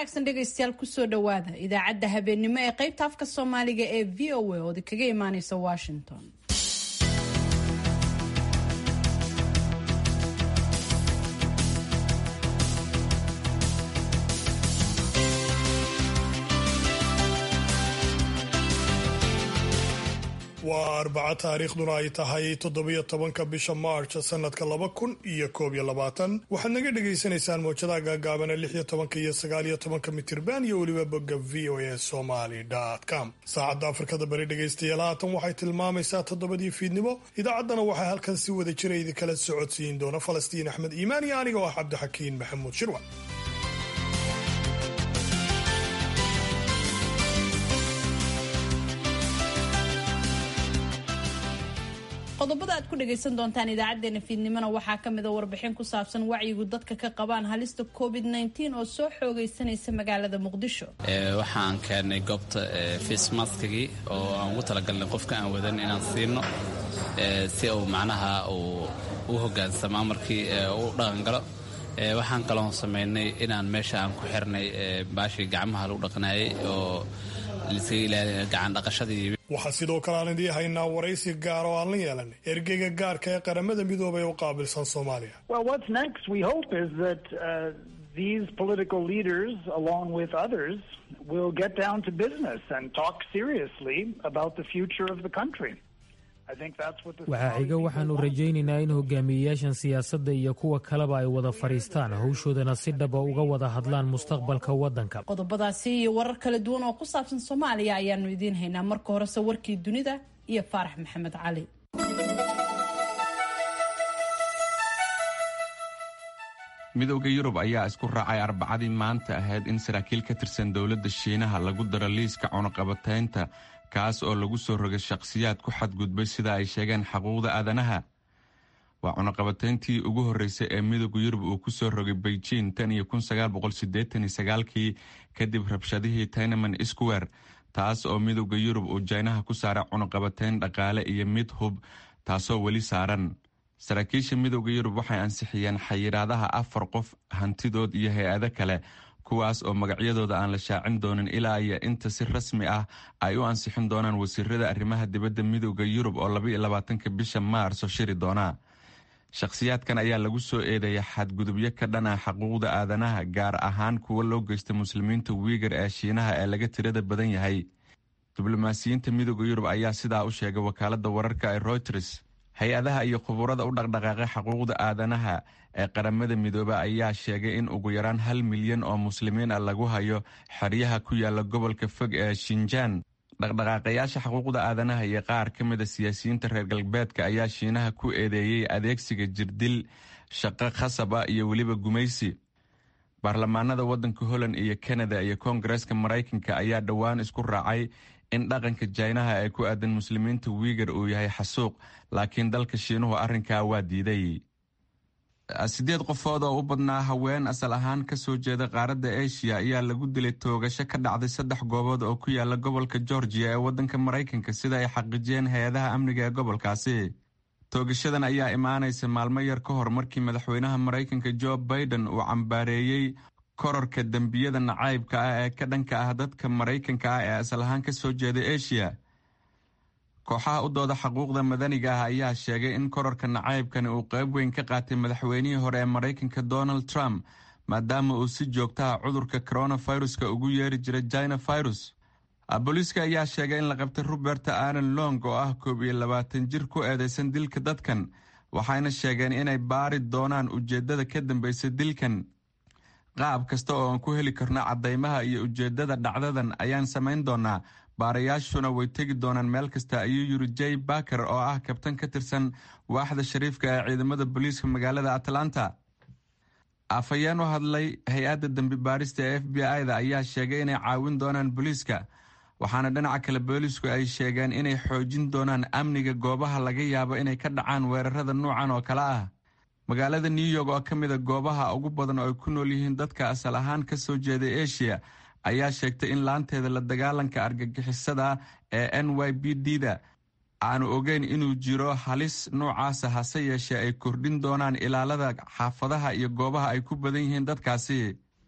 wanaagsan dhegaystayaal kusoo dhowaada idaacadda habeennimo ee qaybta afka soomaaliga ee v o a oodi kaga imaaneysa washington waa arbaco taariikhduna ay tahay toddobiyo tobanka bisha maarch sanadka laba kun iyo koob iyo labaatan waxaad naga dhagaysanaysaan mowjadaha gaagaabana lix iyo tobanka iyo sagaal iyo tobanka mitirban iyo weliba bogga v o a somaly com saacadda afrikada bari dhegaystayaal haatan waxay tilmaamaysaa toddobadii fiidnimo idaacaddana waxaa halkan si wada jira idinkala socodsiin doona falastiin axmed iimaan iyo aniga oo ah cabdixakiin maxamuud shirwa qodobada aad ku dhagaysan doontaan idaacadeena fiidnimona waxaa kamida warbixin ku saabsan wacyigu dadka ka qabaan halista covid oo soo xoogaysanaysa magaalada muqdisho waxaan keennay goobta faismaskagii oo aan ugu talagalnay qofka aan wadan inaan siino si uu macnaha uu u hogaansamaa markii u dhaqangalo waxaan kaloo samaynay inaan meesha aan ku xirnay baashii gacmaha lagu dhaqnaayay oo lisaga ilaaliya gacan dhaqashadii waxaa sidoo kale aan idii haynaa waraysi gaar oo aan la yeelanay ergeyga gaarka ee qaramada midoobay u qaabilsan soomaaliya these political leaders, along with others, will get down to business and talk seriously about the future of the country. waxaa xiga waxaannu rajaynaynaa in hogaamiyeyaashan siyaasadda iyo kuwa kaleba ay wada fadhiistaan hawshoodana si dhaba uga wada hadlaan mustaqbalka waddanka qodobadaasi iyo warar kala duwan oo ku saabsan soomaaliya ayaanu idiin haynaa marka horese warkii dunida iyo faarax maxamed cali midowda yurub ayaa isku raacay arbacadii maanta ahayd in saraakiil ka tirsan dowladda shiinaha lagu daro liiska cunuqabataynta kaas oo lagu soo rogay shakhsiyaad ku xadgudbay sida ay sheegeen xuquuqda aadanaha waa cunuqabatayntii ugu horreysay ee midowda yurub uu ku soo rogay beijing tan iyo kii kadib rabshadihii taynaman square taas oo midowda yurub uu jaynaha ku saaray cunuqabatayn dhaqaale iyo mid hub taasoo weli saaran saraakiisha midowda yurub waxay ansixiyeen xayiraadaha afar qof hantidood iyo hay-ado kale kuwaas oo magacyadooda aan la shaacin doonin ilaa iyo inta si rasmi ah ay u ansixin doonaan wasiirada arrimaha dibadda midowda yurub oo labaatanka bisha maarso shiri doona shakhsiyaadkan ayaa lagu soo eedeeya xadgudubyo ka dhan ah xuquuqda aadanaha gaar ahaan kuwa loo geysta muslimiinta wiigar ee shiinaha ee laga tirada badan yahay diblomaasiyiinta midowda yurub ayaa sidaa u sheegay wakaalada wararka ee reuters hay-adaha iyo khuburada u dhaqdhaqaaqay xuquuqda aadanaha ee qaramada midoobe ayaa sheegay in ugu yaraan hal milyan oo muslimiin ah lagu hayo xeryaha ku yaala gobolka fog ee shinjaan dhaqdhaqaaqayaasha xuquuqda aadanaha iyo qaar ka mida siyaasiyiinta reer galbeedka ayaa shiinaha ku eedeeyey adeegsiga jirdil shaqo khasab ah iyo weliba gumaysi baarlamaanada waddanka holland iyo kanada iyo koongareeska maraykanka ayaa dhowaan isku raacay in dhaqanka jaynaha ee ku aadan muslimiinta wiigar uu yahay xasuuq laakiin dalka shiinuhu arrinkaa waa diiday sideed qofood oo u badnaa haween asal ahaan ka soo jeeda qaaradda eshiya ayaa lagu dilay toogasho ka dhacday saddex goobood oo ku yaala gobolka georgiya ee waddanka maraykanka sida ay xaqiijiyeen hay-adaha amniga ee gobolkaasi toogashadan ayaa imaanaysa maalmo yar ka hor markii madaxweynaha maraykanka jo baiden uu cambaareeyey kororka dembiyada nacaybka ah ee ka dhanka ah dadka maraykanka ah ee asal ahaan ka soo jeeda eshiya kooxaha u dooda xuquuqda madaniga ah ayaa sheegay in kororka nacaybkani uu qayb weyn ka qaatay madaxweynihii hore ee maraykanka donald trump maadaama uu si joogtaha cudurka coronaviruska ugu yeeri jiray china virus booliiska ayaa sheegay in la qabtay robert aron long oo ah koob iyo labaatan jir ku eedeysan dilka dadkan waxayna sheegeen inay baari doonaan ujeeddada ka dambaysa dilkan qaab kasta oo aan ku heli karno caddaymaha iyo ujeeddada dhacdadan ayaan samayn doonaa baarayaashuna way tegi doonaan meel kasta ayuu yiri jay baker oo ah kabtan ka tirsan waaxda shariifka ee ciidamada booliiska magaalada atlanta afhayeen u hadlay hay-adda dambi baarista ee f b i-da ayaa sheegay inay caawin doonaan booliiska waxaana dhinaca kale boolisku ay sheegeen inay xoojin doonaan amniga goobaha laga yaabo inay ka dhacaan weerarada nuucan oo kale ah magaalada new york oo ka mida goobaha ugu badan oo ay ku nool yihiin dadka asal ahaan ka soo jeeda eshiya ayaa sheegtay in laanteeda la dagaalanka argagixisada ee n y b d da aanu ogeyn inuu jiro halis noocaasa hase yeeshee ay kordhin doonaan ilaalada xaafadaha iyo goobaha ay ku badan yihiin dadkaasi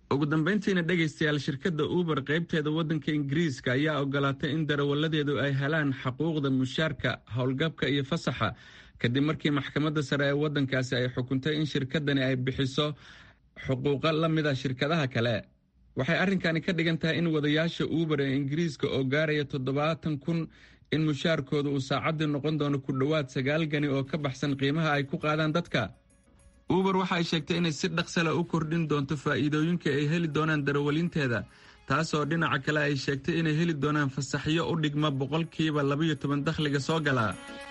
ugu dambayntiina dhegaystayaal shirkadda uber qaybteeda waddanka ingiriiska ayaa ogolaatay in darawalladeedu ay helaan xaquuqda mushaarka howlgabka iyo fasaxa kadib markii maxkamadda sare ee waddankaasi ay xukuntay in shirkaddani ay bixiso xuquuqo la mid a shirkadaha kale waxay arrinkani ka dhigan tahay in wadayaasha uber ee ingiriiska oo gaaraya toddobaatan kun in mushaarkooda uu saacaddii noqon doono ku dhowaad sagaal gani oo ka baxsan qiimaha ay ku qaadaan dadka uber waxa ay sheegtay inay si dhaqsala u kordhin doonto faa'iidooyinka ay heli doonaan darawalinteeda taasoo dhinaca kale ay sheegtay inay heli doonaan fasaxyo u dhigma boqolkiiba labayo toban dakhliga soo gala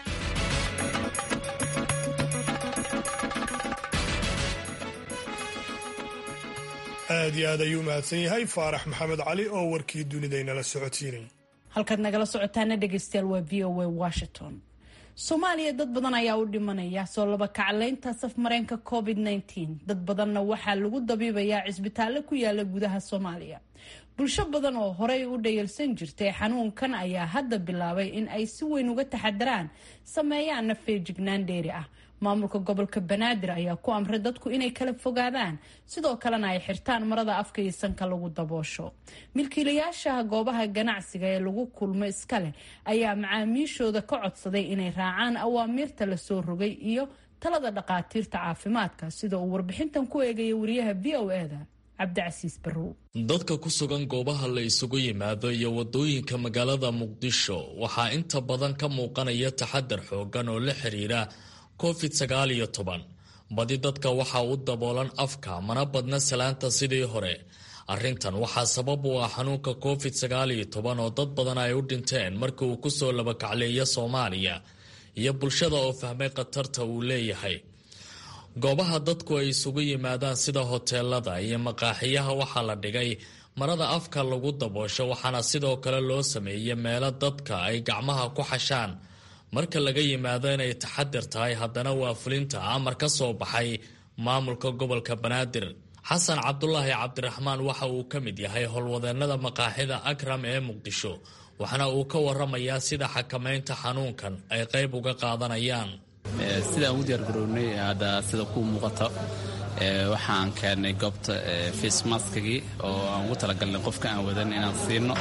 aad iyo aad ayuu mahadsan yahay faarax maxamed cali oo warkii dunidaynala socodsiinay halkaad nagala socotaana dhegaystayaal waa v o a washington soomaaliya dad badan ayaa u dhimanaya soo laba kacleynta safmareenka covid -19 dad badanna waxaa lagu dabiibayaa cisbitaallo ku yaala gudaha soomaaliya bulsho badan oo horey u dhayalsan jirtay xanuunkan ayaa hadda bilaabay in ay si weyn uga taxadaraan sameeyaanna feejignaan dheeri ah maamulka gobolka banaadir ayaa ku amray dadku inay kala fogaadaan sidoo kalena ay xirtaan marada afka iyo sanka lagu daboosho milkiilayaasha goobaha ganacsiga ee lagu kulmo iska leh ayaa macaamiishooda ka codsaday inay raacaan awaamiirta lasoo rogay iyo talada dhaqaatiirta caafimaadka sida uu warbixintan ku eegaya wariyaha v o eda cabdicasiis barrow dadka ku sugan goobaha la isugu yimaado iyo wadooyinka magaalada muqdisho waxaa inta badan ka muuqanaya taxadar xoogan oo la xiriira covid sagaal iyo toban badi dadka waxaa u daboolan afka mana badna salaanta sidii hore arrintan waxaa sabab u ah xanuunka covid sagaal iyo toban oo dad badan ay u dhinteen markii uu kusoo labakacleeya soomaaliya iyo bulshada oo fahmay khatarta uu leeyahay goobaha dadku ay isugu yimaadaan sida hoteelada iyo maqaaxiyaha waxaa la dhigay marada afka lagu daboosho waxaana sidoo kale loo sameeyey meelo dadka ay gacmaha ku xashaan marka laga yimaado inay taxadir tahay haddana waa fulinta amar ka soo baxay maamulka gobolka banaadir xasan cabdulaahi cabdiraxmaan waxa uu ka mid yahay howlwadeennada maqaaxida akram ee muqdisho waxaana uu ka waramayaa sida xakamaynta xanuunkan ay qayb uga qaadanayaan sidaan u diyaargarownay hadda sida kuu muuqato waxaan keennay goobta faismaskagii oo aan ugu talagalnay qofka aan wadan inaan siino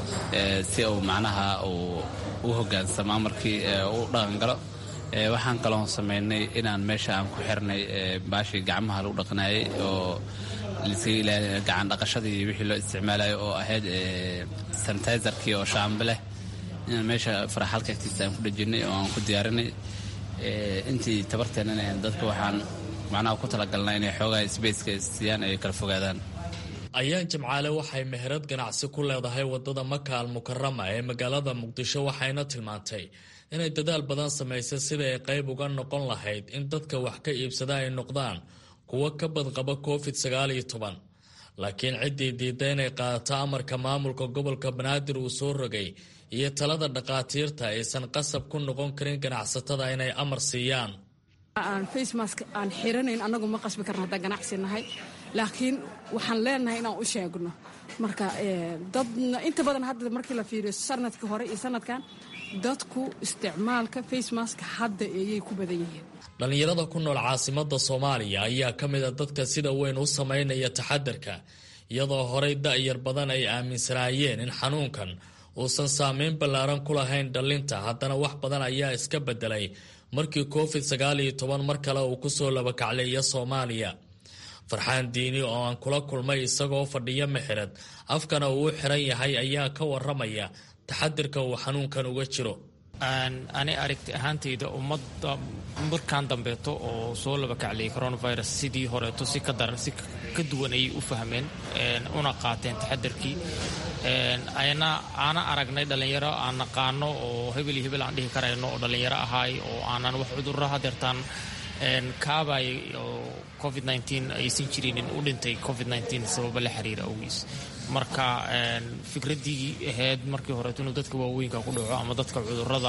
si uu macnaha uu u hogaansamo markii u dhaqangalo waxaan kaloon samaynay inaan meesha aan ku xirnay baashii gacmaha lagu dhaqnaayay oo gacan dhaqashadii wixii loo isticmaalayo oo ahayd sanitizerkii oo shaambe leh inaan meesha faraxalka agtiisa aan ku dhejinay oo aan ku diyaarinay intii tabarteennana dadka waxaan macnaha ku talagalnaa inay xoogaa sbaceka siiyaan ay kala fogaadaan ayaan jimcaale waxay meherad ganacsi ku leedahay wadada maka al mukarama ee magaalada muqdisho waxayna tilmaantay inay dadaal badan samaysay sida ay qayb uga noqon lahayd in dadka wax ka iibsada ay noqdaan kuwo ka badqaba covid sagaal iyo toban laakiin ciddii diidda inay qaadato amarka maamulka gobolka banaadir uu soo rogay iyo talada dhaqaatiirta aysan qasab ku noqon karin ganacsatada inay amar siiyaan aan facemask aan xiranayn annagu ma qasbi karna haddaan ganacsi nahay laakiin waxaan leenahay inaan u sheegno marka dadna inta badan hadda markii la fiiriyo sanadkii hore iyo sanadkan dadku isticmaalka facemaska hadda ayay ku badan yihiin dhallinyarada ku nool caasimada soomaaliya ayaa ka mid a dadka sida weyn u samaynaya taxadarka iyadoo horey da'yar badan ay aaminsanaayeen in xanuunkan uusan saameyn ballaaran ku lahayn dhallinta haddana wax badan ayaa iska bedelay markii covid sagaal iyo toban mar kale uu kusoo labakacleeya soomaaliya farxaan diini oo aan kula kulmay isagoo fadhiyo mexirad afkana uu u xiran yahay ayaa ka waramaya taxadirka uu xanuunkan uga jiro ani aragti ahaantayda ummadda markaan dambeeto oo soo labakacliyay coronavirus sidii horeeto si ka daran si ka duwan ayay u fahmeen una qaateen taxadarkii ayna aana aragnay dhallinyaro aan naqaano oo hebel iyo hebel aan dhihi karayno oo dhallinyaro ahaay oo aanan wax cudurro hadeertaan kaabay oo covid aysan jirinin u dhintay covid sababa la xiriira awgiis marka fikraddii ahayd markii horeeto inuu dadka waaweynka ku dhaco ama dadka cudurada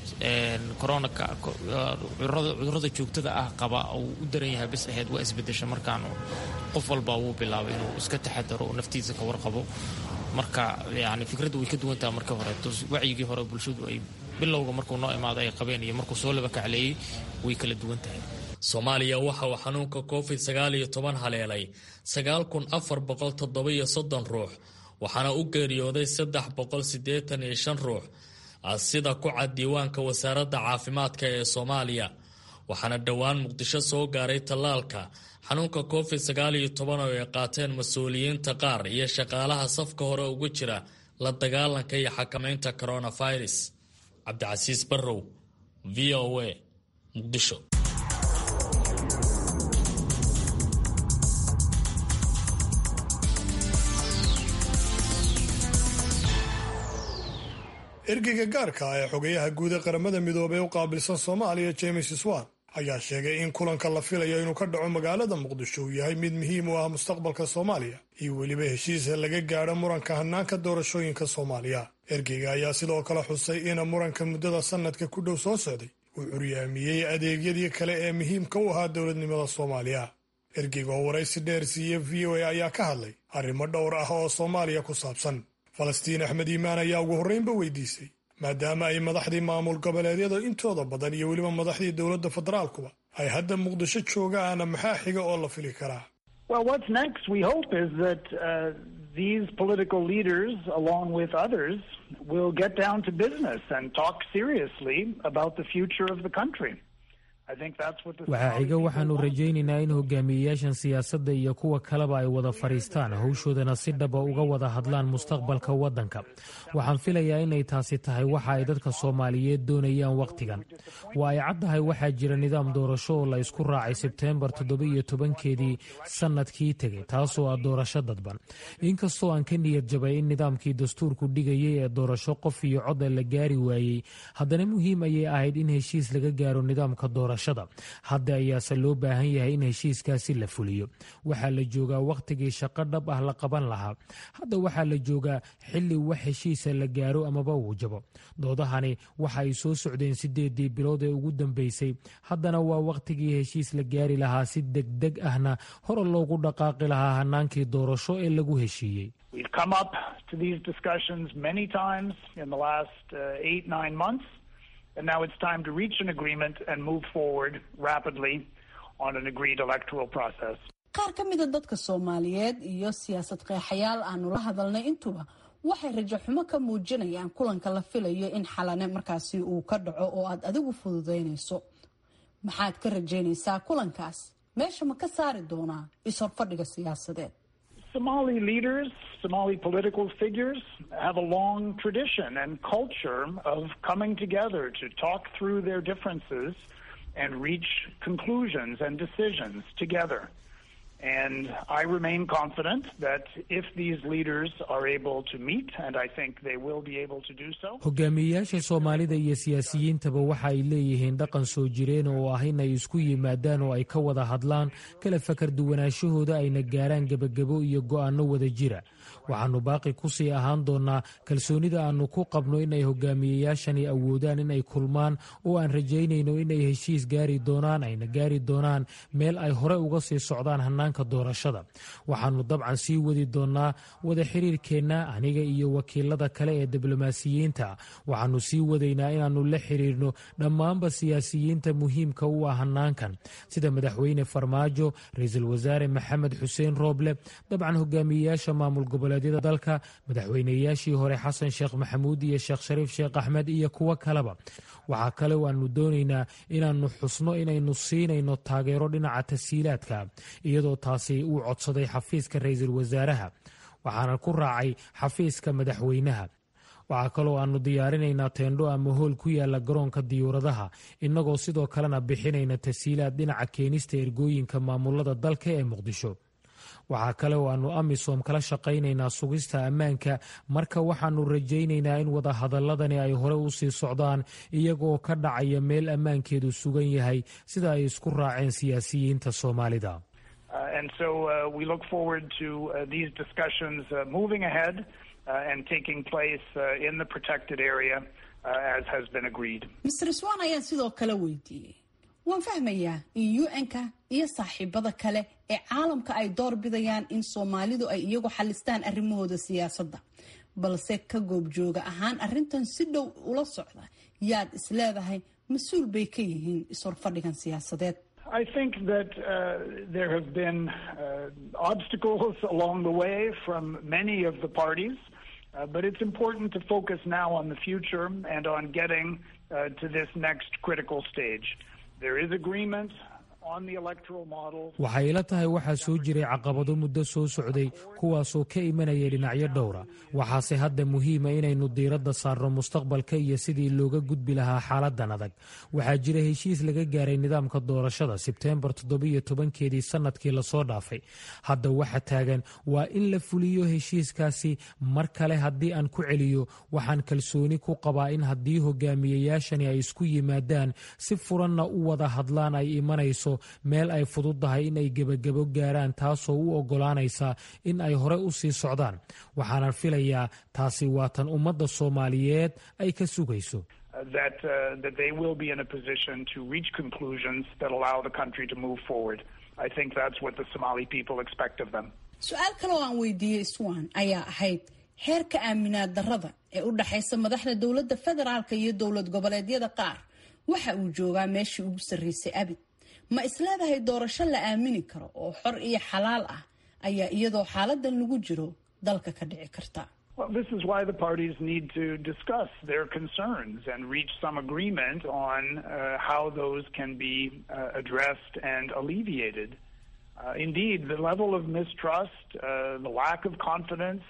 cudurada joogtada ah qaba uu u daran yahay bas ahayd waa isbedesha markaan qof walba wuu bilaabay inuu iska taxadaro oo naftiisa ka warqabo marka yani fikradda way ka duwantaha markii horeeto wacyigii hore bulshadu ay bilowga markuu noo imaado ay qabeen iyo markuu soo laba kacleeyey way kala duwan tahay soomaaliya waxa uu xanuunka covid sagaal iyo toban haleelay sagaal kun afar boqol toddobiyo soddon ruux waxaana u geeriyooday saddex boqol siddeetan iyo shan ruux sida ku cad diiwaanka wasaaradda caafimaadka ee soomaaliya waxaana dhowaan muqdisho soo gaaray tallaalka xanuunka covid sagaal iyo toban oo ay qaateen mas-uuliyiinta qaar iyo shaqaalaha safka hore ugu jira la dagaalanka iyo xakamaynta coronavirus cabdicasiis barrow v o a muqdisho ergeyga gaarka ah ee xogayaha guud ee qaramada midoobey u qaabilsan soomaaliya james swan ayaa sheegay in kulanka la filayo inuu ka dhaco magaalada muqdisho uu yahay mid muhiim u ah mustaqbalka soomaaliya iyo weliba heshiisa laga gaadho muranka hanaanka doorashooyinka soomaaliya ergeyga ayaa sidoo kale xusay in muranka muddada sannadka ku dhow soo socday uu curyaamiyey adeegyadii kale ee muhiimka u ahaa dowladnimada soomaaliya ergeyga oo waraysi dheer siiye v o a ayaa ka hadlay arrimo dhowr ah oo soomaaliya ku saabsan falastiin axmed iimaan ayaa ugu horreynba weydiisay maadaama ay madaxdii maamul goboleedyada intooda badan iyo weliba madaxdii dowladda federaalkuba ay hadda muqdisho joogaan maxaa xiga oo la fili karaa Well, what's next, we hope, is that uh, these political leaders, along with others, will get down to business and talk seriously about the future of the country. waxaa xiga waxaannu rajaynaynaa in hogaamiyeyaashan siyaasadda iyo kuwa kaleba ay wada fadhiistaan howshoodana si dhaba uga wada hadlaan mustaqbalka waddanka waxaan filayaa inay taasi tahay waxa ay dadka soomaaliyeed doonayaan wakhtigan waa ay caddahay waxaa jira nidaam doorasho oo la isku raacay sebteembar toddoba-iyo tobankeedii sannadkii tegay taasoo ah doorasho dadban inkastoo aan ka niyad jabay in nidaamkii dastuurku dhigayay ee doorasho qof iyo coda la gaari waayey haddana muhiim ayay ahayd in heshiis laga gaaro nidaamka doorasho hadda ayaase loo baahan yahay in heshiiskaasi la fuliyo waxaa la joogaa wakhtigii shaqo dhab ah la qaban lahaa hadda waxaa la joogaa xilli wax heshiisa la gaaro amaba uu jabo doodahani waxa ay soo socdeen sideedii bilood ee ugu dambeysay haddana waa wakhtigii heshiis la gaari lahaa si degdeg ahna hore loogu dhaqaaqi lahaa hanaankii doorasho ee lagu heshiiyey And now it's time to reach an agreement and move forward rapidly on an agreed electoral process. qaar ka mida dadka soomaaliyeed iyo siyaasad qeexayaal aanu la hadalnay intuba waxay rajo xumo ka muujinayaan kulanka la filayo in xalane markaasi uu ka dhaco oo aad adigu fududaynayso maxaad ka rajaynaysaa kulankaas meesha ma ka saari doonaa is-horfadhiga siyaasadeed Somali leaders, Somali political figures have a long tradition and culture of coming together to talk through their differences and reach conclusions and decisions together. And I remain confident that if these leaders are able to meet, and I think they will be able to do so. hogaamiyeyaasha soomaalida iyo siyaasiyiintaba waxa ay leeyihiin dhaqan soo jireen oo ah inay isku yimaadaan oo ay ka wada hadlaan kala fakar duwanaashahooda ayna gaaraan gebagabo iyo go'aanno wada jira waxaannu baaqi ku sii ahaan doonnaa kalsoonida aannu ku qabno inay hogaamiyeyaashani awoodaan inay kulmaan oo aan rajaynayno inay heshiis gaari doonaan ayna gaari doonaan meel ay hore uga sii socdaan hannaanka doorashada waxaannu dabcan sii wadi doonnaa wada xiriirkeenna aniga iyo wakiilada kale ee diblomaasiyiinta waxaannu sii wadaynaa inaannu la xiriirno dhammaanba siyaasiyiinta muhiimka u ah hannaankan sida madaxweyne farmaajo ra-iisul wasaare maxamed xuseen rooble dabcan hogaamiyeyaasha maamul goboleedyada dalka madaxweyneyaashii hore xasan sheekh maxamuud iyo sheekh shariif sheekh axmed iyo kuwo kaleba waxaa kale aanu doonaynaa inaannu xusno inaynu siinayno taageero dhinaca tasiilaadka iyadoo taasi uu codsaday xafiiska ra-iisul wasaaraha waxaana ku raacay xafiiska madaxweynaha waxaa kaloo aannu diyaarinaynaa teendho ama hool ku yaala garoonka diyuuradaha innagoo sidoo kalena bixinayna tasiilaad dhinaca keenista ergooyinka maamulada dalka ee muqdisho waxaa kale oo aannu amisom kala shaqaynaynaa sugista ammaanka marka waxaannu rajaynaynaa in wadahadaladani ay hore u sii socdaan iyagoo ka dhacaya meel ammaankeedu sugan yahay sida ay isku raaceen siyaasiyiinta soomaalida and so uh, we look forward to uh, these discussions uh, moving ahead uh, and taking place uh, in the protected area uh, as has been agreed. mr swan ayaan sidoo kale weydiiyey waan fahmayaa in un-ka iyo saaxiibada kale ee caalamka ay door bidayaan in soomaalidu ay iyagu xalistaan arrimahooda siyaasadda balse ka goobjooga ahaan arrintan si dhow ula socda yaad isleedahay mas-uul bay ka yihiin is-horfadhigan siyaasadeed I think that uh, there have been uh, obstacles along the way from many of the parties, uh, but it's important to focus now on the future and on getting uh, to this next critical stage. There is agreement on the electoral model. waxay ila tahay waxaa soo jiray caqabado muddo soo socday kuwaasoo ka imanayay dhinacyo dhowra waxaase hadda muhiima inaynu diiradda saarno mustaqbalka iyo sidii looga gudbi lahaa xaaladan adag waxaa jira heshiis laga gaaray nidaamka doorashada sebteembar toddobiyo tobankeedii sannadkii lasoo dhaafay hadda waxa taagan waa in la fuliyo heshiiskaasi mar kale haddii aan ku celiyo waxaan kalsooni ku qabaa in haddii hogaamiyayaashani ay isku yimaadaan si furanna u wada hadlaan ay imanayso meel ay fududdahay in ay gebagabo gaaraan taasoo u oggolaanaysa in ay hore u sii socdaan waxaanan filayaa taasi waa tan ummadda soomaaliyeed ay ka sugayso that uh, that they will be in a position to reach conclusions that allow the country to move forward. I think that's what the Somali people expect of them. su-aal kale oo aan weydiiyey swan ayaa ahayd heerka aaminaad darrada ee u dhexaysa madaxda dowladda federaalka iyo dowlad goboleedyada qaar waxa uu joogaa meeshii ugu sarreysay abid ma isleedahay doorasho la aamini karo oo xor iyo xalaal ah ayaa iyadoo xaaladan lagu jiro dalka ka dhici karta Well, this is why the parties need to discuss their concerns and reach some agreement on uh, how those can be uh, addressed and alleviated. Uh, indeed, the level of mistrust, uh, the lack of confidence,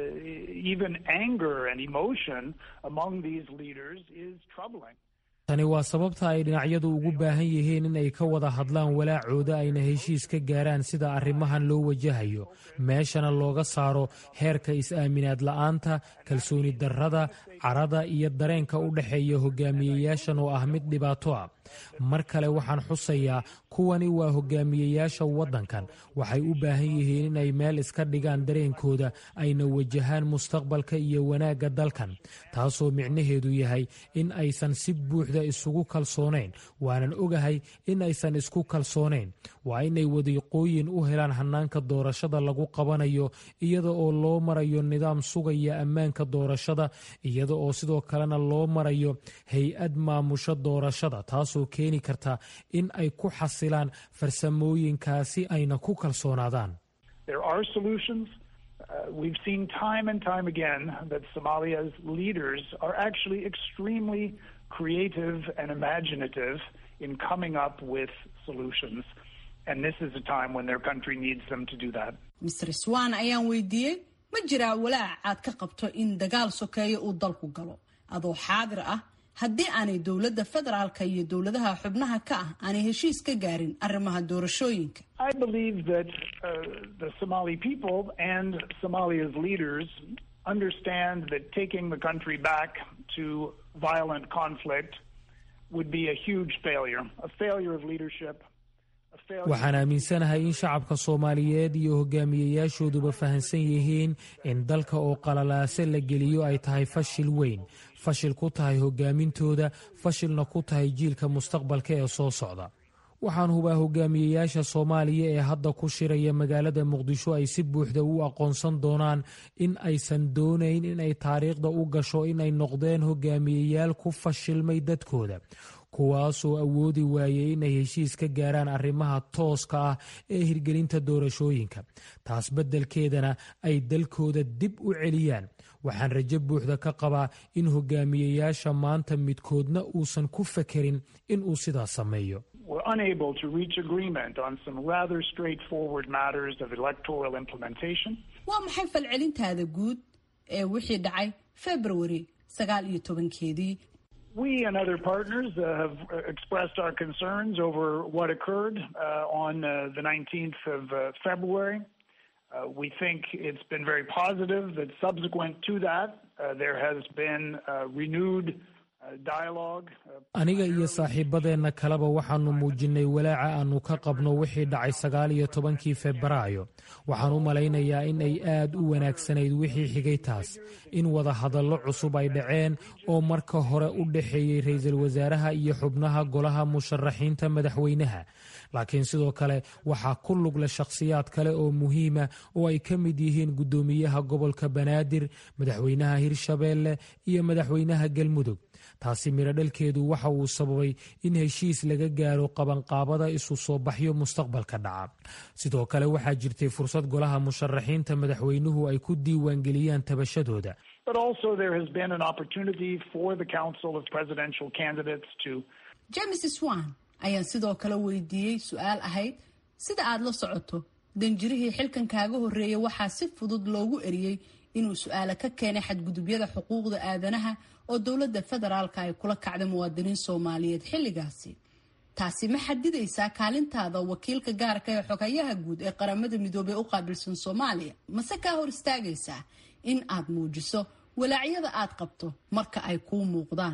uh, even anger and emotion among these leaders is troubling. tani waa sababta ay dhinacyadu ugu baahan yihiin in ay ka wada hadlaan walaacooda ayna heshiis ka gaaraan sida arrimahan loo wajahayo meeshana looga saaro heerka is-aaminaad la'aanta kalsooni darrada carada iyo dareenka u dhexeeya hogaamiyeyaashan oo ah mid dhibaato ah mar kale waxaan xusayaa kuwani waa hogaamiyeyaasha waddankan waxay u baahan yihiin inay meel iska dhigaan dareenkooda ayna wajahaan mustaqbalka iyo wanaagga dalkan taasoo micnaheedu yahay in aysan si buuxda isugu kalsoonayn waanan ogahay in aysan isku kalsoonayn waa inay wadiiqooyin u helaan hannaanka doorashada lagu qabanayo iyada oo loo marayo nidaam sugaya ammaanka doorashada iyada oo sidoo kalena loo marayo hay-ad maamusho doorashada taasoo keeni karta in ay ku xasilaan farsamooyinkaasi ayna ku kalsoonaadaan There are solutions. Uh, we've seen time and time again that Somalia's leaders are actually extremely creative and imaginative in coming up with solutions. And this is a time when their country needs them to do that. mr swan ayaan weydiiyey ma jiraa walaac aad ka qabto in dagaal sokeeya uu dalku galo adoo xaadir ah haddii aanay dowladda federaalka iyo dowladaha xubnaha ka ah aanay heshiis ka gaarin arrimaha doorashooyinka I believe that uh, the Somali people and Somalia's leaders understand that taking the country back to violent conflict would be a huge failure, a failure of leadership. a failure- waxaan aaminsanahay in shacabka soomaaliyeed iyo hogaamiyeyaashooduba fahansan yihiin in dalka oo qalalaase la geliyo ay tahay fashil weyn fashil ku tahay hogaamintooda fashilna ku tahay jiilka mustaqbalka ee soo socda waxaan hubaa hogaamiyeyaasha soomaaliya ee hadda ku shiraya magaalada muqdisho ay si buuxda u aqoonsan doonaan in aysan doonayn inay taariikhda u gasho inay noqdeen hogaamiyeyaal ku fashilmay dadkooda kuwaasoo awoodi waayey inay heshiis ka gaaraan arrimaha tooska ah ee hirgelinta doorashooyinka taas beddelkeedana ay dalkooda dib u celiyaan waxaan rajo buuxda ka qabaa in hogaamiyeyaasha maanta midkoodna uusan ku fekerin inuu sidaas sameeyo We're unable to reach agreement on some rather straightforward matters of electoral implementation. waa maxay falcelintaada guud ee wixii dhacay february sagaal iyo tobankeedii We and other partners uh, have uh, expressed our concerns over what occurred uh, on uh, the 19th of uh, February. Uh, we think it's been very positive that subsequent to that, uh, there has been uh, renewed uh, dialogue. Uh, aniga iyo saaxiibadeenna kaleba waxaannu muujinnay walaaca aannu ka qabno wixii dhacay sagaal iyo tobankii febraayo waxaan u malaynayaa in ay aad u wanaagsanayd wixii xigay taas in wada hadallo cusub ay dhaceen oo marka hore u dhexeeyey ra'iisul wasaaraha iyo xubnaha golaha musharaxiinta madaxweynaha laakiin sidoo kale waxaa ku lugle shakhsiyaad kale oo muhiima oo ay ka mid yihiin guddoomiyaha gobolka banaadir madaxweynaha hirshabeelle iyo madaxweynaha galmudug taasi miradhalkeedu waxa uu sababay in heshiis laga gaaro qabanqaabada isu soo baxyo mustaqbalka dhaca sidoo kale waxaa jirtay fursad golaha musharaxiinta madaxweynuhu ay ku diiwaangeliyaan tabashadooda james swan ayaan sidoo kale weydiiyey su-aal ahayd sida aad la socoto danjirihii xilkan kaaga horreeyay waxaa si fudud loogu eriyey inuu su-aale ka keenay xadgudubyada xuquuqda aadanaha oo dowladda federaalka ay kula kacday muwaadiniin soomaaliyeed xilligaasi taasi ma xadidaysaa kaalintaada wakiilka gaarka ee xogayaha guud ee qaramada midoobey u qaabilsan soomaaliya mase kaa hor istaagaysaa in aad muujiso walaacyada aad qabto marka ay kuu muuqdaan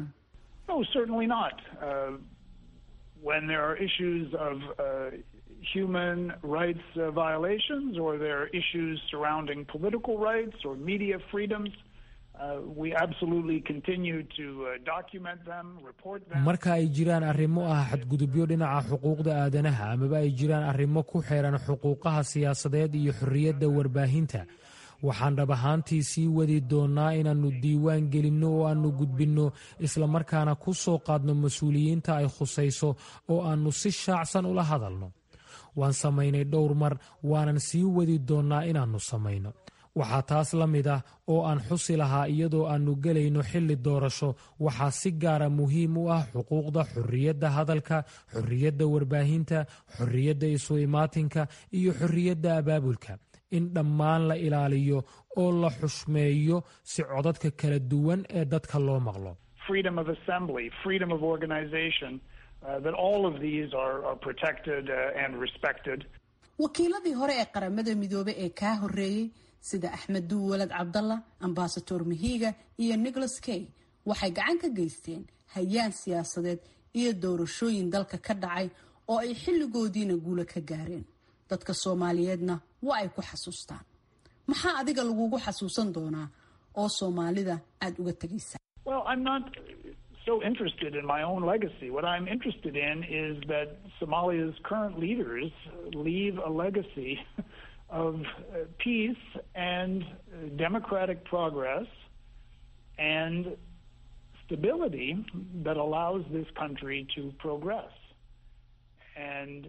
human rights uh, violations or there are issues surrounding political rights or media freedoms. Uh, we absolutely continue to uh, document them, report them. marka ay jiraan arrimo ah xadgudubyo dhinaca xuquuqda aadanaha amaba ay jiraan arrimo ku xeeran xuquuqaha siyaasadeed iyo xorriyadda warbaahinta waxaan dhab ahaantii sii wadi doonnaa inaannu diiwaan gelinno oo aannu gudbinno islamarkaana ku soo qaadno mas-uuliyiinta ay khusayso oo aannu si shaacsan ula hadalno waan samaynay dhowr mar waanan sii wadi doonnaa inaannu samayno waxaa taas la mid ah oo aan xusi lahaa iyadoo aannu gelayno xilli doorasho waxaa si gaara muhiim u ah xuquuqda xorriyadda hadalka xorriyadda warbaahinta xorriyadda isu imaatinka iyo xorriyadda abaabulka in dhammaan la ilaaliyo oo la xushmeeyo si codadka kala duwan ee dadka loo maqlo wakiiladii hore ee qaramada midoobey ee kaa horreeyey sida axmed duwalad cabdalla ambasador mahiga iyo nicholas kay waxay gacan ka geysteen hayaan siyaasadeed iyo doorashooyin dalka ka dhacay oo ay xilligoodiina guula ka gaareen dadka soomaaliyeedna waa ay ku xasuustaan maxaa adiga lagugu xasuusan doonaa oo soomaalida aada uga tegaysaa so interested in my own legacy. What I'm interested in is that Somalia's current leaders leave a legacy of peace and democratic progress and stability that allows this country to progress. And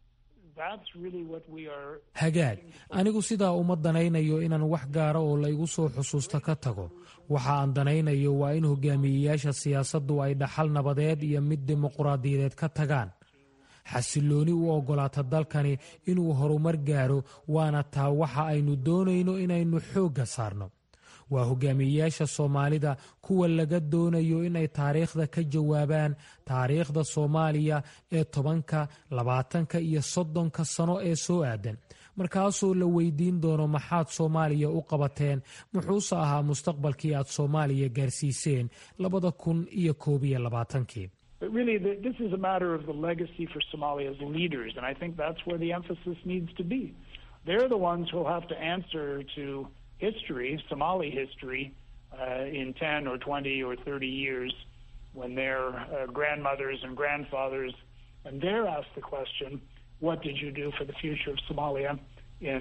hagaag anigu sidaa uma danaynayo inaan wax gaara oo la igu soo xusuusta ka tago waxa aan danaynayo waa in hogaamiyeyaasha siyaasaddu ay dhaxal nabadeed iyo mid dimuquraadiyadeed ka tagaan xasillooni u oggolaata dalkani inuu horumar gaaro waana taa waxa aynu doonayno inaynu xoogga saarno waa hogaamiyeyaasha soomaalida kuwa laga doonayo inay taariikhda ka jawaabaan taariikhda soomaaliya ee tobanka labaatanka iyo soddonka sano ee soo aadan markaasoo la weydiin doono maxaad soomaaliya u qabateen muxuuse ahaa mustaqbalkii aad soomaaliya gaarsiiseen labada kun iyo koob iyo labaatankii But really, the, this is a matter of the legacy for Somalia's leaders, and I think that's where the emphasis needs to be. They're the ones who'll have to answer to history, Somali history, uh, in 10 or 20 or 30 years when their uh, grandmothers and grandfathers, and they're asked the question, what did you do for the future of Somalia in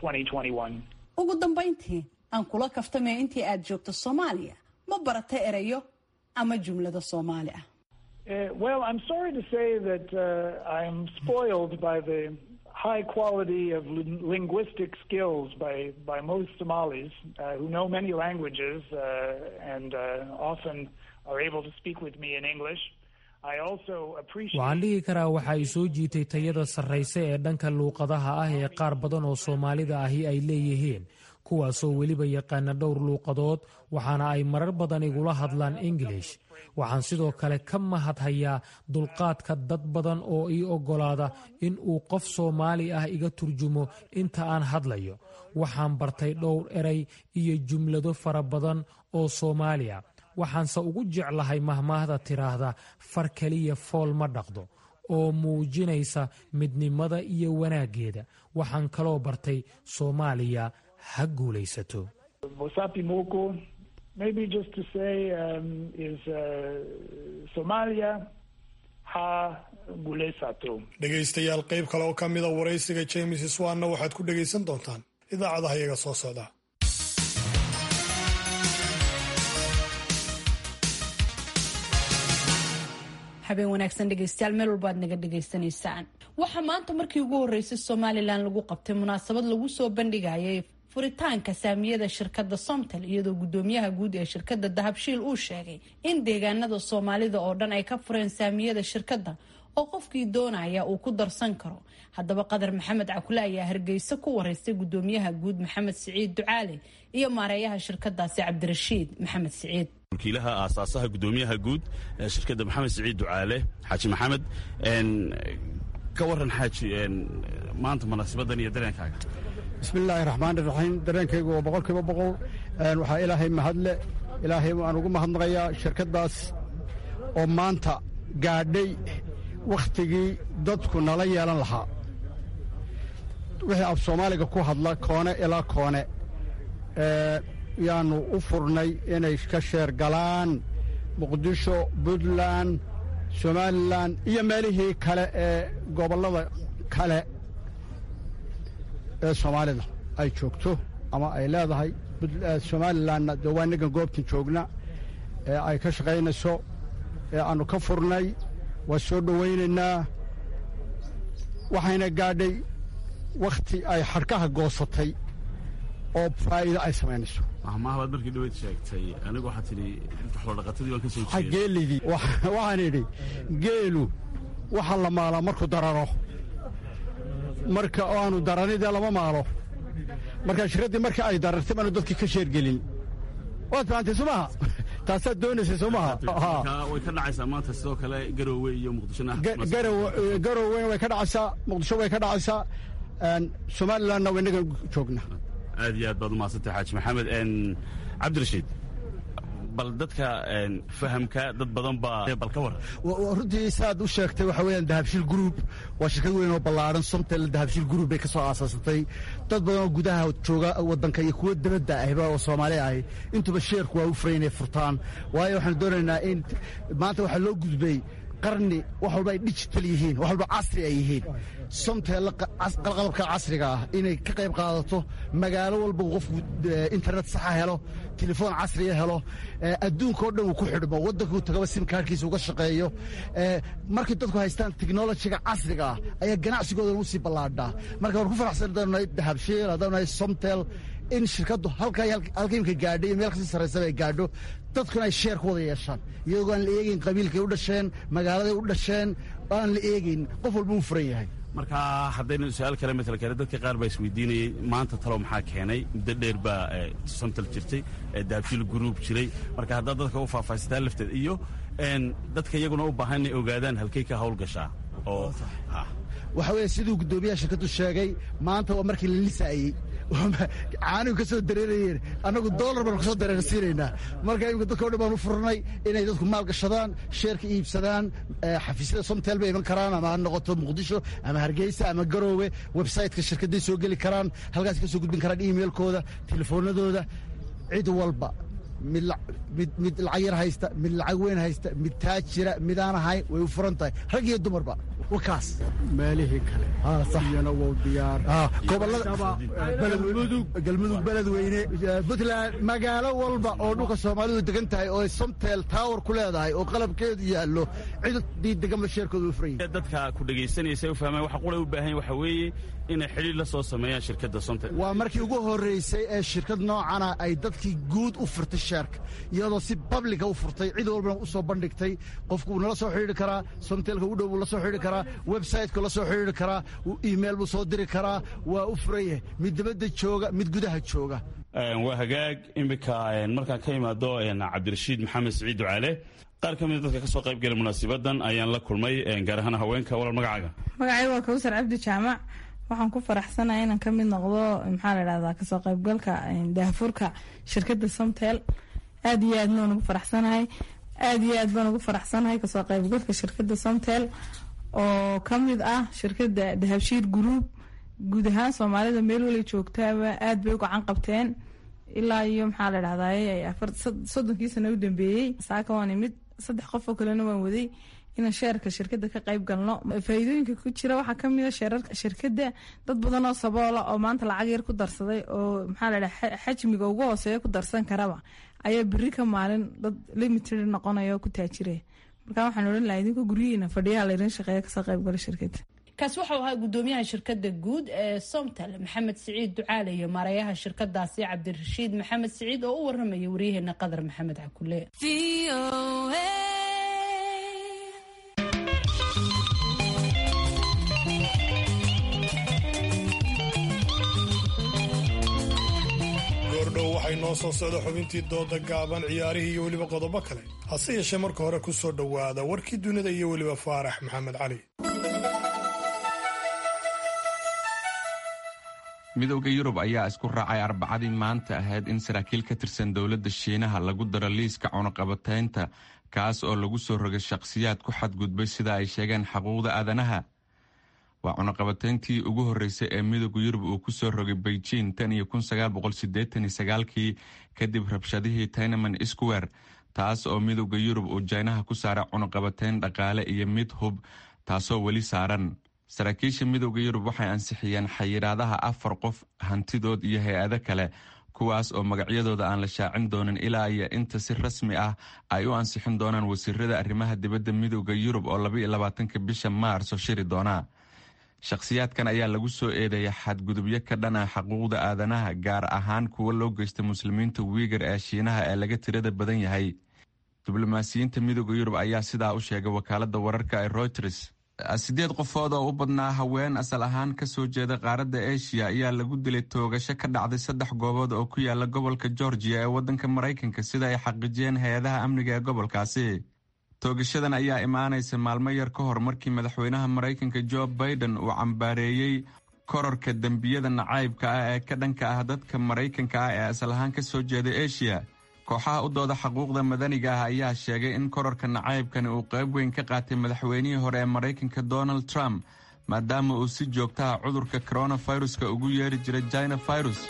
2021? ugu dambayntii aan kula kaftamay intii aad joogto soomaaliya ma barata erayo ama jumlado soomaali ah Uh, well, I'm sorry to say that uh, I'm spoiled by the high quality of lin- linguistic skills by, by most Somalis uh, who know many languages uh, and uh, often are able to speak with me in English. I also appreciate. waxaan dhihi karaa waxa ay soo jiitay tayada sarrayse ee dhanka luuqadaha ah ee qaar badan oo soomaalida ahi ay leeyihiin kuwaasoo weliba yaqaana dhowr luuqadood waxaana ay marar badan igula hadlaan ingilish waxaan sidoo kale ka mahadhayaa dulqaadka dad badan oo ii oggolaada in uu qof soomaali ah iga turjumo inta aan hadlayo waxaan bartay dhowr eray iyo jumlado fara badan oo soomaali ah waxaanse ugu jeclahay mahmaahda tiraahda far keliya fool ma dhaqdo oo muujinaysa midnimada iyo wanaaggeeda waxaan kaloo bartay soomaaliya ha guulaysato Wasapi Moko, maybe just to say, um, is uh, Somalia ha gulesato. dhegaystayaal qayb kale oo ka mida waraysiga james swanna waxaad ku dhegaysan doontaan idaacadaha iyaga soo socda habeen wanaagsan dhegeystayaal meel walba aad naga dhegaysanaysaan waxaa maanta markii ugu horeysay somalilan lagu qabtay munaasabad lagu soo bandhigayay furitaanka saamiyada shirkadda somtel iyadoo gudoomiyaha guud ee shirkadda dahabshiil uu sheegay in deegaanada soomaalida oo dhan ay ka fureen saamiyada shirkadda oo qofkii doonaya uu ku darsan karo haddaba qadar maxamed cakule ayaa hargeysa ku wareystay gudoomiyaha guud maxamed siciid ducaale iyo maareeyaha shirkadaasi cabdirashiid maxamed siciid wakiilaha aasaasaha gudoomiyaha guud ee shirkadda maxamed siciid ducaale xaaji maxamed ka waran xaaji maanta munaasibadan iyo dareenkaaga bismillaahi raxmaani raxiim dareenkaygu waa boqol kiiba boqol waxaa ilaahay mahadle ilaahay waan ugu mahadnaqayaa shirkaddaas oo maanta gaadhay wakhtigii dadku nala yeelan lahaa wixii af soomaaliga ku hadla koone ilaa koone yaannu u furnay inay ka sheer galaan muqdisho puntland somalilan iyo meelihii kale ee gobollada kale ee soomaalida ay joogto ama ay leedahay somalilanna dee waa innagan goobtan joogna ee ay ka shaqaynayso ee aannu ka furnay waa soo dhowaynaynaa waxayna gaadhay wakhti ay xadhkaha goosatay oo faa'iido ay samaynayso mahmaabaad markii dhaweyd sheegtay anigu waxaa tidhi xoolodhaqatadii waan ka soo jeeday geelidii waxaan idhi geelu waxa la maalaa markuu dararo marka oo aanu daranidee lama maalo marka shirkaddii marka ay darartay baanu dadkii ka sheergelin waad fahamtay soo maha taasaad doonaysay soo maha way ka dhacaysaa maanta sidoo kale garoowe iyo muqdishona garowena way ka dhacaysaa muqdisho way ka dhacaysaa somalilanna waa innagan joogna aad iyo aad baad umahadsantay xaaji maxamed cabdirashiid bal dadka fahamka dad badan baa bal ka waran runtii saaad u sheegtay waxa weeyaan dahabshiil group waa shirkad weyn oo ballaaran somtel dahabshiil group bay ka soo aasaasatay dad badan oo gudaha jooga waddanka iyo kuwo dibadda ahba oo soomaali ahi intuba sheerku waa u furay inay furtaan waayo waxaanu doonaynaa in maanta waxaa loo gudbay qarni wax walba ay digital yihiin wax walba casri ay yihiin somteella qalqalabka casriga ah inay ka qayb qaadato magaalo walba qofku internet saxa helo telefoon casriya helo adduunka oo dhan uu ku xidhmo waddankuu tagaba simkaarkiisa uga shaqeeyo markay dadku haystaan teknolojiga casriga ah ayaa ganacsigooda u sii ballaadhaa marka waan ku faraxsan haddaanu nahay dahabshiil haddaanu nahay somtel in shirkaddu halka imka gaadho iyo meel kasii sarraysaba ay gaadho dadkuna ay sheer ku wada yeeshaan iyagoo aan la eegayn qabiilkay u dhasheen magaaladay u dhasheen aan la eegayn qof walba uu furan yahay marka haddaynu su-aal kale matal kale dadka qaar baa isweydiinayay maanta talow maxaa keenay muddo dheer baa somtal jirtay daabshiil gruub jiray marka haddaad dadka u faahfaahisataa lafteed iyo dadka iyaguna u baahan inay ogaadaan halkay ka hawl gashaa oo waxa weeye siduu guddoomiyaha shirkaddu sheegay maanta waa markii la lisaayey caanigu ka soo dareerayeen annagu doolar baanu kasoo dareersiinaynaa marka imika dadka o dhan baanu furnay inay dadku maal gashadaan sheerka iibsadaan xafiisyada somtel bay iman karaan ama ha noqoto muqdisho ama hargeysa ama garoowe websayteka shirkadday soo geli karaan halkaas ka soo gudbin karaan emailkooda telefoonadooda cid walba mid lacag yar haysta mid lacag weyn haysta mid taajira midaan ahayn way u furan tahay rag iyo dumarba wakaas meelihii kale iyana wou diyaar galmudug beledweyne puntland magaalo walba oo dhulka soomaalidu degan tahay oo somtel tower ku leedahay oo qalabkeedu yaallo cidii deganba sheerkooda u furan yahay dadka ku dhegaysanaysa u fahmaan waxa qulay u baahan waxa weeye inay xidhiir la soo sameeyaan shirkadda somtel waa markii ugu horreysay ee shirkad noocana ay dadkii guud u furtay sheerka iyadoo si babliga u furtay cid walbana u soo bandhigtay qofku wuu nala soo xidhiiri karaa somtelka u dhow buu la soo xidhiiri karaa websayteka la soo xidhiiri karaa email buu soo diri karaa waa u furan yahay mid dibadda jooga mid gudaha jooga waa hagaag iminka markaan ka imaado cabdirashiid maxamed siciid ducaale qaar ka mida dadka ka soo qayb gala munaasibadan ayaan la kulmay gaar ahaan haweenka walal magacaaga magacayga waa kawsar cabdi jaamac waxaan ku faraxsanahay inaan ka mid noqdo maxaa la dhahdaa kasoo qaybgalka daahfurka shirkadda somtel aada iyo aad baan ugu faraxsanahay aada iyo aad baan ugu faraxsanahay kasoo qaybgalka shirkadda somtel oo ka mid ah shirkadda dahabshiir group guud ahaan soomaalida meel wali joogtaaba aada bay u gacan qabteen ilaa iyo maxaa la dhahdaay soddonkii sano u dambeeyey saaka waan imid saddex qof oo kalena waan waday inaan sheerka shirkadda ka qayb galno faa'iidooyinka ku jira waxaa kamid a sheerarka shirkadda dad badan oo saboola oo maanta lacag yar ku darsaday oo maxaa la dhaha xajmiga ugu hooseeya ku darsan karaba ayaa beri ka maalin dad limited noqonaya oo ku taajiraya marka waxaan odhan lahaa idinka guryihiina fadhiyaha laydin shaqeeya kasoo qaybgala shirkadda kaas waxau ahaa gudoomiyaha shirkada guud ee somtal maxamed siciid ducaale iyo maareeyaha shirkadaasi cabdirashiid maxamed siciid oo u waramaya waryaheena qadar maxamed cakule goordhow waxay noo soo socda xubintii dooda gaaban ciyaarihii iyo weliba qodobo kale hase yeeshee marka hore ku soo dhowaada warkii dunida iyo weliba faarax maxamed cali midowda yurub ayaa isku raacay arbacadii maanta ahayd in saraakiil ka tirsan dowladda shiinaha lagu daro liiska cunuqabataynta kaas oo lagu soo rogay shakhsiyaad ku xadgudbay sida ay sheegeen xaquuqda aadanaha waa cunuqabatayntii ugu horreysay ee midowda yurub uu ku soo rogay beijing tan iyo kii kadib rabshadihii taynaman square taas oo midowda yurub uu jaynaha ku saaray cunuqabatayn dhaqaale iyo mid hub taasoo weli saaran saraakiisha midowda yurub waxay ansixiyeen xayiraadaha afar qof hantidood iyo hay-ado kale kuwaas oo magacyadooda aan la shaacin doonin ilaa iyo inta si rasmi ah ay u ansixin doonaan wasiirada arrimaha dibadda midowda yurub oo labaatanka bisha maarso shiri doona shakhsiyaadkan ayaa lagu soo eedeeya xadgudubyo ka dhan ah xaquuqda aadanaha gaar ahaan kuwa loo geysta muslimiinta wiigar ee shiinaha ee laga tirada badan yahay diblomaasiyiinta midowda yurub ayaa sidaa u sheegay wakaalada wararka ee routers sideed qofood oo u badnaa haween asal ahaan ka soo jeeda qaaradda eshiya ayaa lagu dilay toogasho ka dhacday saddex goobood oo ku yaala gobolka georgiya ee waddanka maraykanka sida ay xaqiijiyeen hay-adaha amniga ee gobolkaasi toogashadan ayaa imaanaysa maalmo yar ka hor markii madaxweynaha maraykanka jo baiden uu cambaareeyey kororka dembiyada nacaybka ah ee ka dhanka ah dadka maraykanka ah ee asal ahaan ka soo jeeda eshiya kooxaha u dooda xuquuqda madaniga ah ayaa sheegay in kororka nacaybkani uu qayb weyn ka qaatay madaxweynihii hore ee maraykanka donald trump maadaama uu si joogtaha cudurka koronaviruska ugu yeeri jiray china virus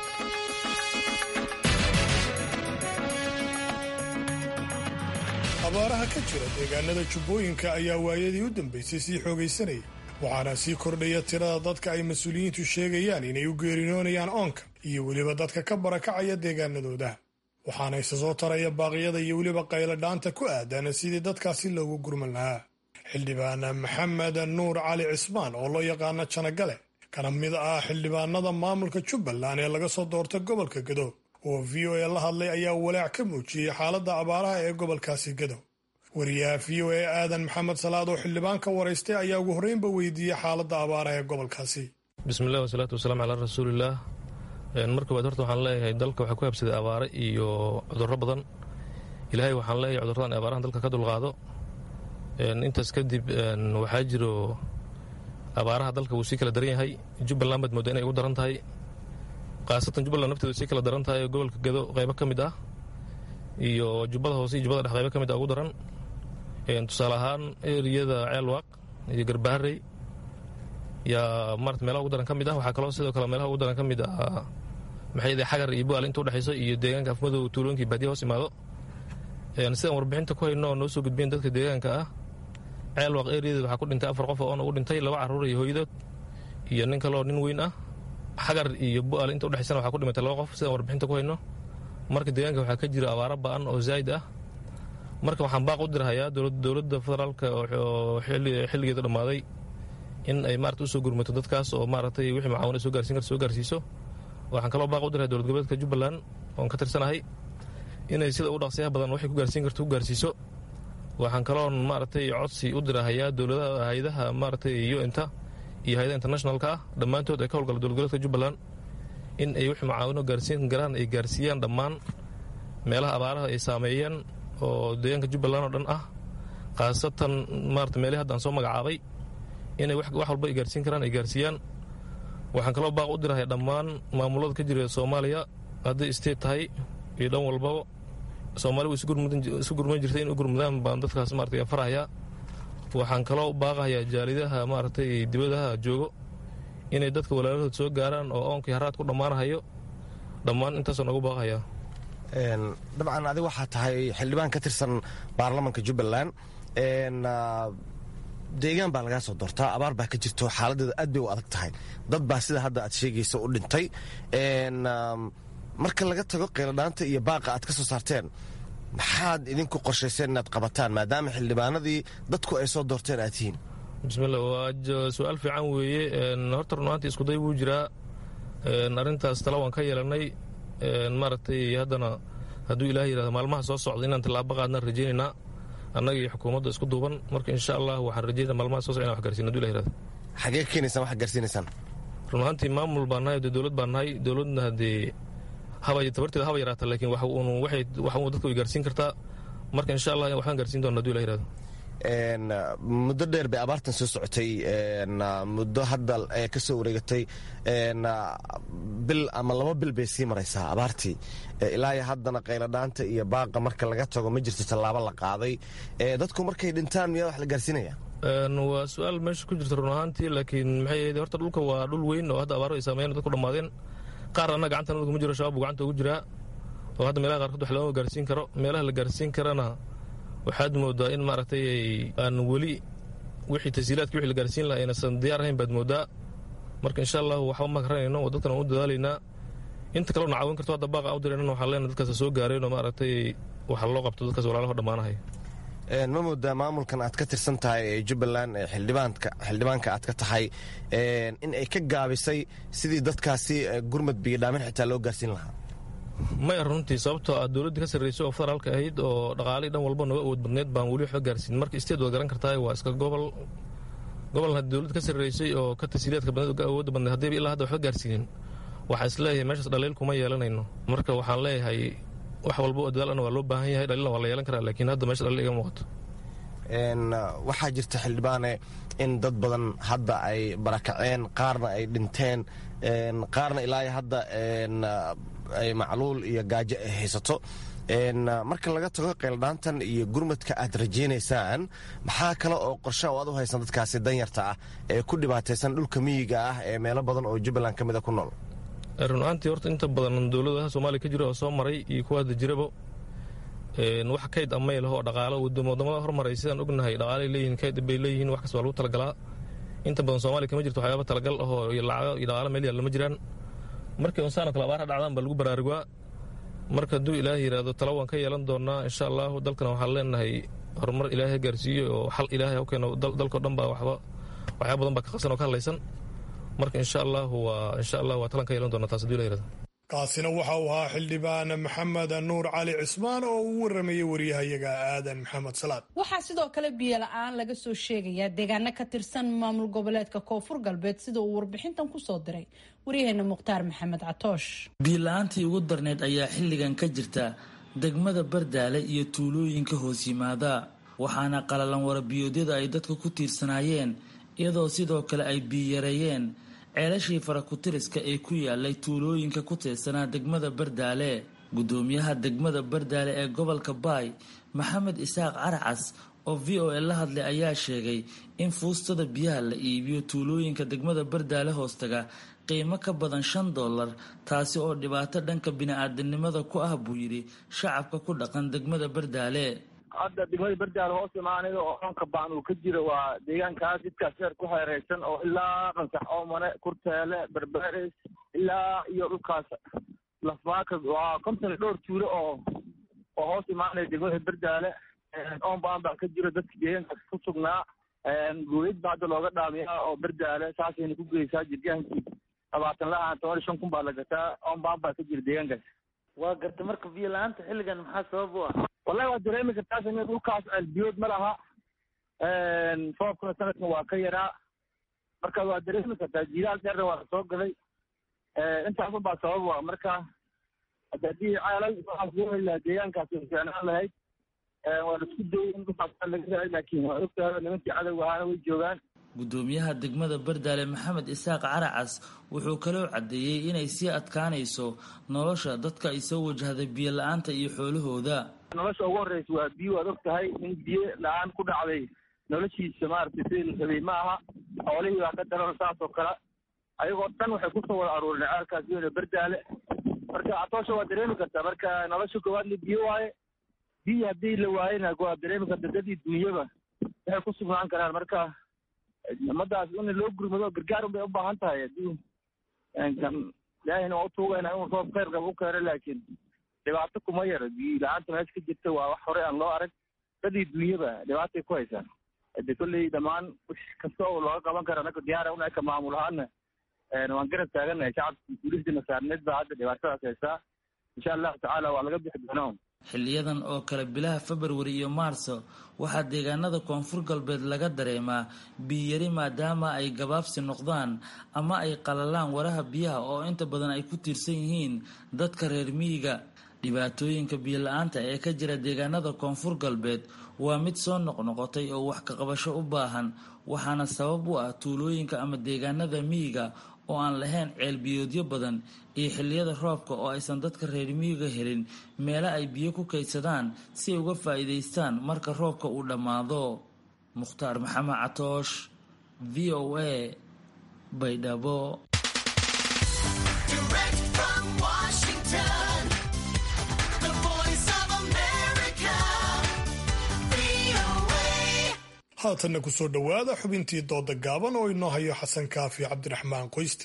abaaraha ka jira deegaanada jubbooyinka ayaa waayadii u dambaysay sii xoogaysanaya waxaana sii kordhaya tirada dadka ay mas-uuliyiintu sheegayaan inay u geerinoonayaan oonka iyo weliba dadka ka barakacaya deegaanadooda waxaana isa soo taraya baaqyada iyo weliba qayladhaanta ku aadan sidii dadkaasi loogu gurman lahaa xildhibaan maxamed nuur cali cismaan oo loo yaqaano janagale kana mid ah xildhibaanada maamulka jubbaland ee laga soo doorta gobolka gado oo v o a la hadlay ayaa walaac ka muujiyey xaaladda abaaraha ee gobolkaasi gado wariyaha v o a aadan maxamed salaad oo xildhibaan ka waraystay ayaa ugu horreynba weydiiyey xaaladda abaaraha ee gobolkaasi bismillahi wasalaatu wasalaam calaa rasuulillaah mar koobaad horta waxaan leeyahay dalka waxaa ku habsaday abaare iyo cudurro badan ilaahay waxaan leeyahay cudurradan abaarahan dalka ka dulqaado intaas kadib waxaa jiro abaaraha dalka wuu sii kala daran yahay jubbaland baad mooda inay ugu daran tahay khaasatan jubbaland nafteedu sii kala daran tahay gobolka gado qaybo ka mid ah iyo jubbada hoose iyo jubbada dhex qaybo ka mid ah ugu daran tusaale ahaan eriyada ceelwaaq iyo garbaharey yaa marat meelaha ugu daran ka mid ah waxaa kaloo sidoo kale meelaha ugu daran ka mid ah maxay xagar iyo bu'aal inta udhexayso iyo deegaanka afmadow tuulooyinkii baadiya hoos imaado sidaan warbixinta ku hayno oo noo soo gudbiyeen dadka deegaanka ah ceelwaaq eriyada waxaa ku dhintay afar qof oona ugu dhintay laba carruur iyo hooyadood iyo nin kaloo nin weyn ah xagar iyo bu'aal inta udhexaysana waxaa ku dhimatay laba qof sidaan warbixinta ku hayno marka deegaanka waxaa ka jira abaaro ba'an oo zaa'id ah marka waxaan baaq u dirhayaa dowladda federaalka oo xilligeedu dhammaaday in ay maarata usoo gurmato dadkaas oo maaragtay wixii macaawina soo gaarsiin karta soo gaarsiiso waxaan kaloo baaq u diraya dowlad goboleedka jubbaland oon ka tirsanahay inay sida ugu dhaqsiyaha badan waxay ku gaarsiin karto ku gaarsiiso waxaan kaloon maaragtay codsi u dirahayaa dowladaha hay-adaha maaragtay un-ta iyo hay-adaha internationalka ah dhammaantood ay ka howlgala dowlad goboleedka jubbaland in ay wixii macaawino gaarsiin karaan ay gaarsiiyaan dhammaan meelaha abaaraha ay saameeyeen oo deegaanka jubbaland oo dhan ah khaasatan maarata meelihii hadda aan soo magacaabay inay wax walba ay gaarsiin karaan ay gaarsiiyaan waxaan kaloo baaq u dirahaya dhammaan maamulada ka jira soomaaliya hadday state tahay iyo dhan walbaba soomaali way isu gurman jirtay in u gurmadaan baan dadkaas maarata farahayaa waxaan kaloo baaqahayaa jaalidaha maaragtay dibadaha joogo inay dadka walaalahood soo gaaraan oo oonkii haraad ku dhammaanahayo dhammaan intaasoo noogu baaqahayaa dabcan adiga waxaa tahay xildhibaan ka tirsan baarlamanka jubbaland deegaan baa lagaa soo doortaa abaar baa ka jirto xaaladeeda aad bay u adag tahay dad baa sida hadda aad sheegaysa u dhintay marka laga tago qeyladhaanta iyo baaqa aad ka soo saarteen maxaad idinku qorshayseen inaad qabataan maadaama xildhibaanadii dadku ay soo doorteen aad tihiin bismilla waa su-aal fiican weeye horta runaantii iskuday wuu jiraa arrintaas tala waan ka yeelannay maaragtay haddana hadduu ilaah yidhahdo maalmaha soo socda inaan tallaabo qaadnaan rajaynaynaa annaga iyo xukuumadda isku duuban marka insha allah waxaan rajaynaa maalmaha soo socda inan wax garsiin haduu ilah yirahdo xagee ka keenaysaan wax garsiinaysaan run ahaantii maamul baan nahay dee dowlad baan nahay dowladna haddee haba tabarteeda haba yaraata laakiin wax uun waxay wax uun dadka way gaarsiin kartaa marka insha allah waxaan gaarsiin doona haduu ilah yirahdo muddo dheer bay abaartan soo socotay muddo hadda ka soo wareegatay bil ama laba bil bay sii maraysaa abaartii ilaa iyo haddana qayladhaanta iyo baaqa marka laga tago ma jirto tallaabo la qaaday dadku markay dhintaan miyaa wax la gaarsiinaya waa su-aal meesha ku jirta run ahaantii laakiin maxay ahayd horta dhulka waa dhul weyn oo hadda abaaro ay saameeyeen dadku dhammaadeen qaar anna gacanta naguma jiro shabaab buu gacanta ugu jiraa oo hadda meelaha qaarkood wax looma gaarsiin karo meelaha la gaarsiin karana waxaad moodaa in maaragtay aan weli wixii tasiilaadki wixii la gaarsiin lahaa aynaysan diyaar ahayn baad moodaa marka insha allahu waxba ma garanayno oo dadkan aan u dadaalaynaa inta kalena caawin karto hadda baaqa u diraynan waxaan leenahay dadkaas soo gaareen oo maaragtay waxa loo qabto dadkaas walaalaho dhammaanahay ma moodaa maamulkan aad ka tirsan tahay ee jubbaland ee xildhibaanka aad ka tahay in ay ka gaabisay sidii dadkaasi gurmad biyodhaamin xitaa loo gaarsiin lahaa maya runtii sababtoo ah dowladdii ka sarraysay oo federaalka ahayd oo dhaqaalihii dhan walba naga awood badneed baan weli waxba gaarsiin marka isteed waad garan kartaa waa iska gobol gobolna haddii dowladda ka sarraysay oo ka tasiilaadka badneed oo awoodda badneed haddayba ilaa hadda waxba gaarsiinin waxaa is leeyahay meeshaas dhaliil kuma yeelanayno marka waxaan leeyahay wax walba oo dadaalana waa loo baahan yahay dhaliilna waa la yeelan karaa laakiin hadda meesha dhaliil iga muuqato waxaa jirta xildhibaane in dad badan hadda ay barakaceen qaarna ay dhinteen qaarna ilaa hadda ay macluul iyo gaajo ay haysato marka laga tago qayldhaantan iyo gurmadka aad rajaynaysaan maxaa kale oo qorshe oo aad u haysan dadkaasi danyarta ah ee ku dhibaataysan dhulka miyiga ah ee meelo badan oo jubbaland ka mida ku nool run-aantii horta inta badan dowladaha soomaaliya ka jira oo soo maray iyo kuwa hadda jiraba wax kayd amay laho oo dhaqaalo wadamada hormaray sidaan ognahay dhaqaalay leeyihin kayd bay leeyihiin wax kasta waa lagu talagalaa inta badan soomaaliya kama jirto waxyaaba talagal ahoo iyo lacago iyo dhaqaalo meel yaalla ma jiraan markii unsaano kale abaara dhacdaan baa lagu baraarugaa marka hadduu ilaahay yidhaahdo tala waan ka yeelan doonaa insha allahu dalkana waxaan leenahay horumar ilaahay gaarsiiyo oo xal ilaahay ha keeno dalkao dhan baa waxba waxyaaba badan baa ka qasan oo ka hadlaysan marka insha allahu waa insha allah waa talan ka yeelan doonaa taas hadduu ilah yirahdo kaasina waxa uu ahaa xildhibaan maxamed nuur cali cismaan oo uu waramayay waryahayaga aadan maxamed salaad waxaa sidoo kale biyo la-aan laga soo sheegayaa deegaano ka tirsan maamul goboleedka koonfur galbeed sida uu warbixintan kusoo diray waryaheena mukhtaar maxamed catoosh biyo-la-aantii ugu darneyd ayaa xilligan ka jirta degmada bardaale iyo tuulooyinka hoos yimaada waxaana qalalan warabiyoodyada ay dadka ku tiirsanaayeen iyadoo sidoo kale ay biyoyareeyeen ceelashii farakutiriska ee ku yaalay tuulooyinka ku tiirsanaa degmada bardaale gudoomiyaha degmada bardaale ee gobolka baay maxamed isaaq caracas oo v o a la hadlay ayaa sheegay in fuustada biyaha la iibiyo tuulooyinka degmada bardaale hoostaga qiimo ka badan shan dollar taasi oo dhibaato dhanka bini-aadanimada ku ah buu yidhi shacabka ku dhaqan degmada bardaale hadda degmada bardaale hoos imaanaya oo onka baan uu ka jiro waa deegaankaas jidkaas heer ku xeereysan oo ilaa qansax oomane kurteele berberes ilaa iyo dhulkaas lafmaaka waa konton dhowr tuulo oo oo hoos imaanaya degmada bardaale oon baan baa ka jiro dadka deegaankaas ku sugnaa guulid baa hadda looga dhaamiyaa oo bardaale saasayna ku geysaa jirgaankii labaatan la-aan toban iyo shan kun baa la gataa oon baan baa ka jira deegaankaas waa garta marka biyo la-aanta xilligan maxaa sabab u ah wallahi waa dareemi kartaa sami dhulkaas ceelbiyood ma laha roobkuna sanadkan waa ka yaraa marka waa dareemi kartaa jiilaal dheerna waa soo galay intaasun baa sabab u ah marka hadda haddii ceelal waxaas loo heli lahaa deegaankaas way fiicnaan lahayd waa la isku dayay in dhulkaas laga raay laakiin waa ogtahay nimankii cadowga ahaana way joogaan gudoomiyaha degmada bardaale maxamed isaaq caracas wuxuu kaloo caddeeyey inay sii adkaanayso nolosha dadka ay soo wajahday biyo la-aanta iyo xoolahooda nolosha ugu horreysa waa biyo waad og tahay in biyo la-aan ku dhacday noloshiisa maaragtay sidii la rabay ma aha xoolihii baa ka daran saas oo kale ayagoo dhan waxay kusoo wada aruurinay ceelkaas weyne bardaale marka catoosha waa dareemi kartaa marka nolosha koowaadna biyo waaye biyo haddii la waayena waa dareemi karta dadii duunyaba waxay ku sugnaan karaan marka umadaas in loo gurmado gargaar un bay u baahan tahay haddii ilaahayna waa utuugayna inuu roob khayr qaba u keeno laakiin dhibaato kuma yaro biyo la-aanta meesha ka jirta waa wax horey aan loo arag dadii dunyaba dhibaatay ku haysaa de kolley dhammaan wix kasta oo looga qaban kara anaka diyaara una eka maamul ahaana waan garab taaganahay shacabka mas-uuliyadda saarneed baa hadda dhibaatadaas haysaa insha allahu tacaala waa laga bixi doonaa xiliyadan oo kale bilaha februari iyo maarso waxaa deegaanada koonfur galbeed laga dareemaa biyari maadaama ay gabaabsi noqdaan ama ay qalalaan waraha biyaha oo inta badan ay ku tiirsan yihiin dadka reer miyiga dhibaatooyinka biyola-aanta ee ka jira deegaanada koonfur galbeed waa mid soo noqnoqotay oo wax ka qabasho u baahan waxaana sabab u ah tuulooyinka ama deegaanada miyiga oo aan lahayn ceelbiyoodyo badan iyo xilliyada roobka oo aysan dadka reer miyiga helin meelo ay biyo ku kaydsadaan si ay uga faa'iidaystaan marka roobka uu dhammaado mukhtaar maxamed catoosh v o a baydhabo haatanna ku soo dhowaada xubintii dooda gaaban oo inoo hayo xasan kaafi cabdiraxmaan qoysti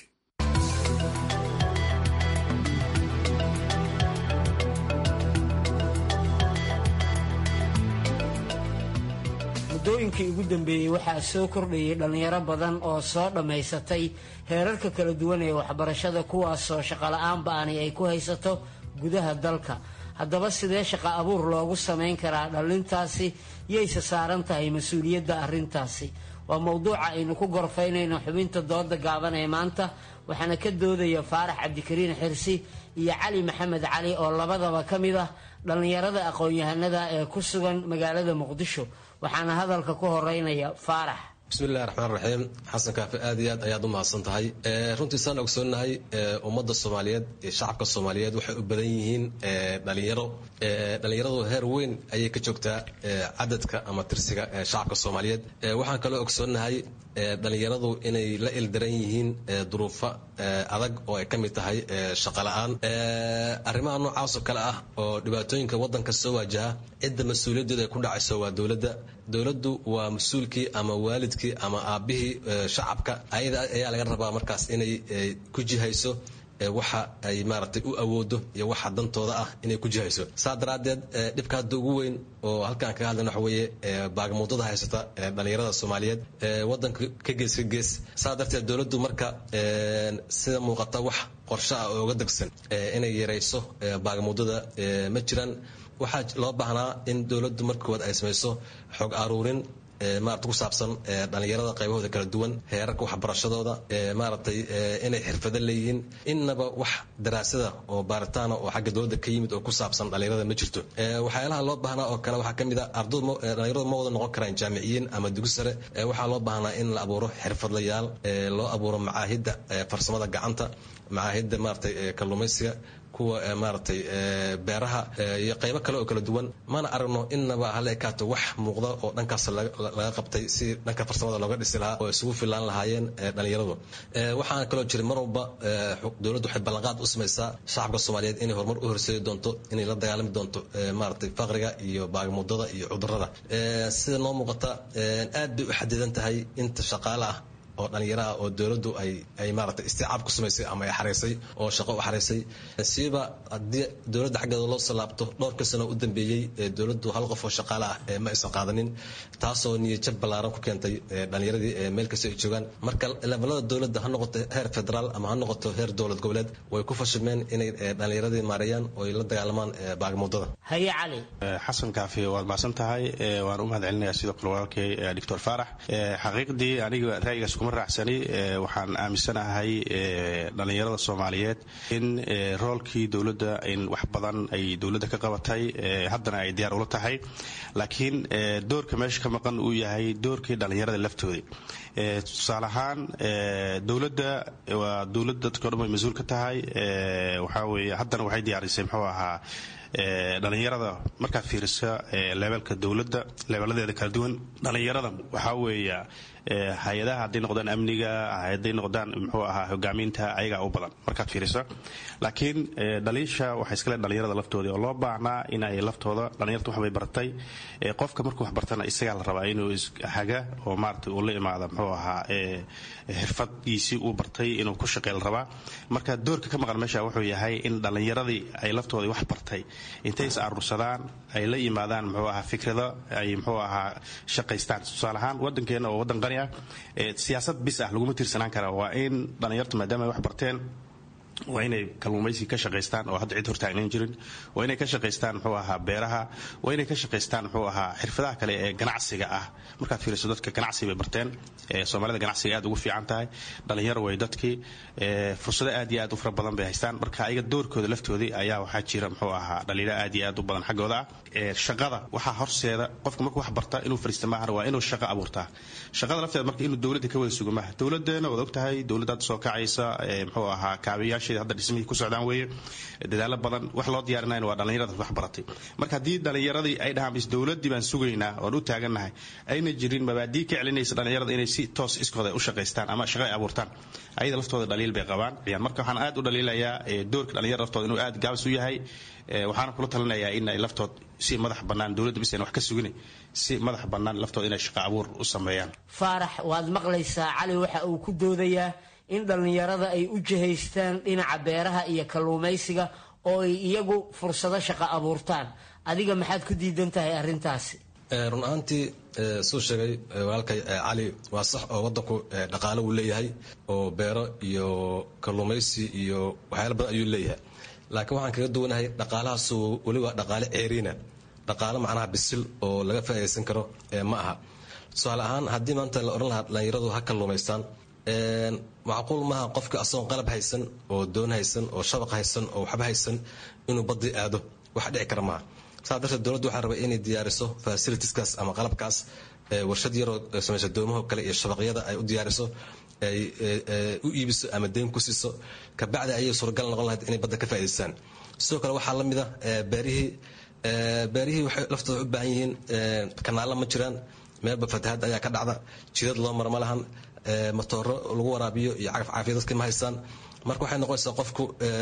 muddooyinkii ugu dambeeyey waxaa soo kordhayay dhallinyaro badan oo soo dhammaysatay heerarka kala duwan ee waxbarashada kuwaasoo shaqola'aan ba'ani ay ku haysato gudaha dalka haddaba sidee shaqa abuur loogu samayn karaa dhallintaasi yayse saaran tahay mas-uuliyadda arrintaasi waa mowduuca aynu ku gorfaynayno xubinta dooda gaaban ee maanta waxaana ka doodaya faarax cabdikariin xirsi iyo cali maxamed cali oo labadaba ka mid ah dhallinyarada aqoon-yahanada ee ku sugan magaalada muqdisho waxaana hadalka ku horeynaya faarax bismillahi raxmaan raxiim xasan kaafi aad iyo aad ayaad u mahadsan tahay runtii saan ogsoonnahay ummadda soomaaliyeed iyo shacabka soomaaliyeed waxay u badan yihiin dhalinyaro dhalinyaradu heer weyn ayay ka joogtaa cadadka ama tirsiga shacabka soomaaliyeed waxaan kaloo ogsoonnahay dhalinyaradu inay la ildaran yihiin duruufo adag oo ay ka mid tahay shaqola'aan arrimaha noocaasoo kale ah oo dhibaatooyinka waddanka soo waajaha cidda mas-uuliyaddeedu ay ku dhacayso waa dowladda dowladdu waa mas-uulkii ama waalidkii ama aabbihii shacabka ayada ayaa laga rabaa markaas inay ku jihayso waxa ay maaragtay u awoodo iyo waxa dantooda ah inay ku jihayso saa daraaddeed dhibka hadda ugu weyn oo halkaan kaga hadlayna waxa weeye baagamuudada haysata dhalinyarada soomaaliyeed waddanka ka gees ka gees saa darteed dowladdu marka sida muuqata wax qorshe ah oo uga degsan inay yarayso baagamuudada ma jiraan waxaa loo baahnaa in dowladdu marka koowaad ay samayso xog aruurin maarata ku saabsan dhalinyarada qaybahooda kala duwan heerarka waxbarashadooda maaragtay inay xirfado leeyihiin innaba wax daraasada oo baaritaana oo xagga dowladda ka yimid oo ku saabsan dhalinyarada ma jirto waxyaalaha loo baahnaa oo kale waxaa ka mid a ardadudhalinyaradu ma wada noqon karaan jaamiciyiin ama dugi sare waxaa loo baahnaa in la abuuro xirfadlayaal loo abuuro macaahidda farsamada gacanta macaahidda maaragtay kalluumaysiga kuwa maaragtay beeraha iyo qaybo kale oo kala duwan mana aragno innaba hala ekaato wax muuqda oo dhankaas laga qabtay si dhanka farsamada looga dhisi lahaa oo isugu filaan lahaayeen dhalinyaradu waxaana kaloo jira mar walba dowladdu waxay ballanqaad u samaysaa shacabka soomaaliyeed inay horumar u horseedi doonto inay la dagaalami doonto maaragtay faqriga iyo baagmudada iyo cudurada sida noo muuqata aad bay u xadidan tahay inta shaqaale ah oo dhalinyaraha oo dowladdu ay ay maaragtay isticaab ku samaysay ama ay xaraysay oo shaqo u xaraysay siiba haddii dowladda xaggeeda loo soo laabto dhowrka sano u dambeeyey dowladdu hal qof oo shaqaale ah ma aysan qaadanin taasoo niyadjab ballaaran ku keentay dhalinyaradii meel kasta ay joogaan marka levelada dowladda ha noqoto heer federaal ama ha noqoto heer dowlad goboleed way ku fashilmeen inay dhalinyaradii maareeyaan oo ay la dagaalamaan baagmuudada haye cali xasan kaafi waad mahadsan tahay waan u mahad celinayaa sidoo kale walaalkay doctor faarax xaqiiqdii aniga ra'yigaas kuma raacsani waxaan aaminsanahay dhalinyarada soomaaliyeed in roolkii dowladda in wax badan ay dowladda ka qabatay haddana ay diyaar ula tahay laakiin doorka meesha ka maqan uu yahay doorkii dhalinyarada laftoodii tusaale ahaan dowladda waa dowladda dadka o dhan way mas-uul ka tahay waxaa weeye haddana waxay diyaarisay muxuu ahaa dhalinyarada markaad fiirisa leebelka dowladda leebeladeeda kala duwan dhalinyarada waxaa weeya hay-adaha hadday noqdaan amniga hadday noqdaan muxuu ahaa hogaaminta ayagaa u badan markaad fiiriso laakiin dhaliisha waxay iskale dhalinyarada laftoodii oo loo baahnaa in ay laftooda dhalinyarta waxbay bartay qofka markuu wax bartana isagaa la rabaa inuu haga oo maarata uu la imaada muxuu ahaa xirfadgiisii uu bartay inuu ku shaqey la rabaa marka doorka ka maqan meesha wuxuu yahay in dhallinyaradii ay laftoodii wax bartay intay is aruursadaan ay la yimaadaan muxuu ahaa fikrado ay muxuu ahaa shaqaystaan tusaale ahaan waddankeena oo waddan qani ah siyaasad bis ah laguma tiirsanaan kara waa in dhallinyartu maadaama ay wax barteen waa inay kalluumaysi ka shaqaystaan oo hadda cid hortaagnan jirin waa inay ka shaqaystaan muxuu ahaa beeraha waa inay ka shaqaystaan muxuu ahaa xirfadaha kale ee ganacsiga ah markaad fiiriso dadka ganacsi bay barteen soomaalida ganacsiga aad ugu fiican tahay dhalinyaro way dadkii fursado aad iyo aad u fara badan bay haystaan marka ayaga doorkooda laftoodii ayaa waxaa jira muxuu ahaa dhaliilo aad iyo aad u badan xaggooda ah shaqada waxaa horseeda qofka markuu wax barta inuu fariista maahan waa inuu shaqo abuurtaa shaqada lafteeda marka inuu dowladda ka wada sugo maaha dowladeena waad ogtahay dowladda hadda soo kacaysa muxuu ahaa kaabiyaasheeda hadda dhismihii ku socdaan weeye dadaalo badan wax loo diyaarinayna waa dhallinyarada wax baratay marka haddii dhallinyaradii ay dhahaan bis dowladdii baan sugaynaa oon u taagannahay ayna jirin mabaadii ka celinaysa dhallinyarada inay si toos iskooda u shaqaystaan ama shaqo ay abuurtaan ayada laftooda dhaliil bay qabaan marka waxaan aad u dhaliilayaa doorka dhallinyarada laftooda inuu aad gaabis u yahay waxaana kula talinayaa in ay laftood si madax bannaan dowladda bis ayna wax ka sugin si madax bannaan laftooda inay shaqo abuur u sameeyaan faarax waad maqlaysaa cali waxa uu ku doodayaa in dhallinyarada ay u jihaystaan dhinaca beeraha iyo kalluumaysiga oo ay iyagu fursado shaqo abuurtaan adiga maxaad ku diidan tahay arrintaasi run ahaantii suu sheegay walaalkay cali waa sax oo waddanku dhaqaalo uu leeyahay oo beero iyo kalluumaysi iyo waxyaala badan ayuu leeyahay laakiin waxaan kaga duwanahay dhaqaalahaasu weliba dhaqaale ceeriina dhaqaalo macnaha bisil oo laga faa'idaysan karo ma aha tusaale ahaan haddii maanta la odhan lahaa dhallinyaradu ha kalluumaystaan macquul maaha qofka asagoon qalab haysan oo doon haysan oo shabaq haysan oo waxba haysan inuu badii aado wax dhici kara maaha saa darteed dowladdu waxaa rabay inay diyaariso fasilitieskaas ama qalabkaas warshad yaroo samaysa doomaho kale iyo shabaqyada ay u diyaariso ay u iibiso ama deyn ku siiso kabacdi ayay suuragal noqon lahayd inay badda ka faa'idaystaan sidoo kale waxaa la mid a beerihii beerihii waxay laftooda u baahan yihiin kanaalla ma jiraan meelba fatahaad ayaa ka dhacda jidad loo mara ma lahan matooro lagu waraabiyo iyo cagaf caafiya dadka ma haystaan marka waxay noqonaysaa qofku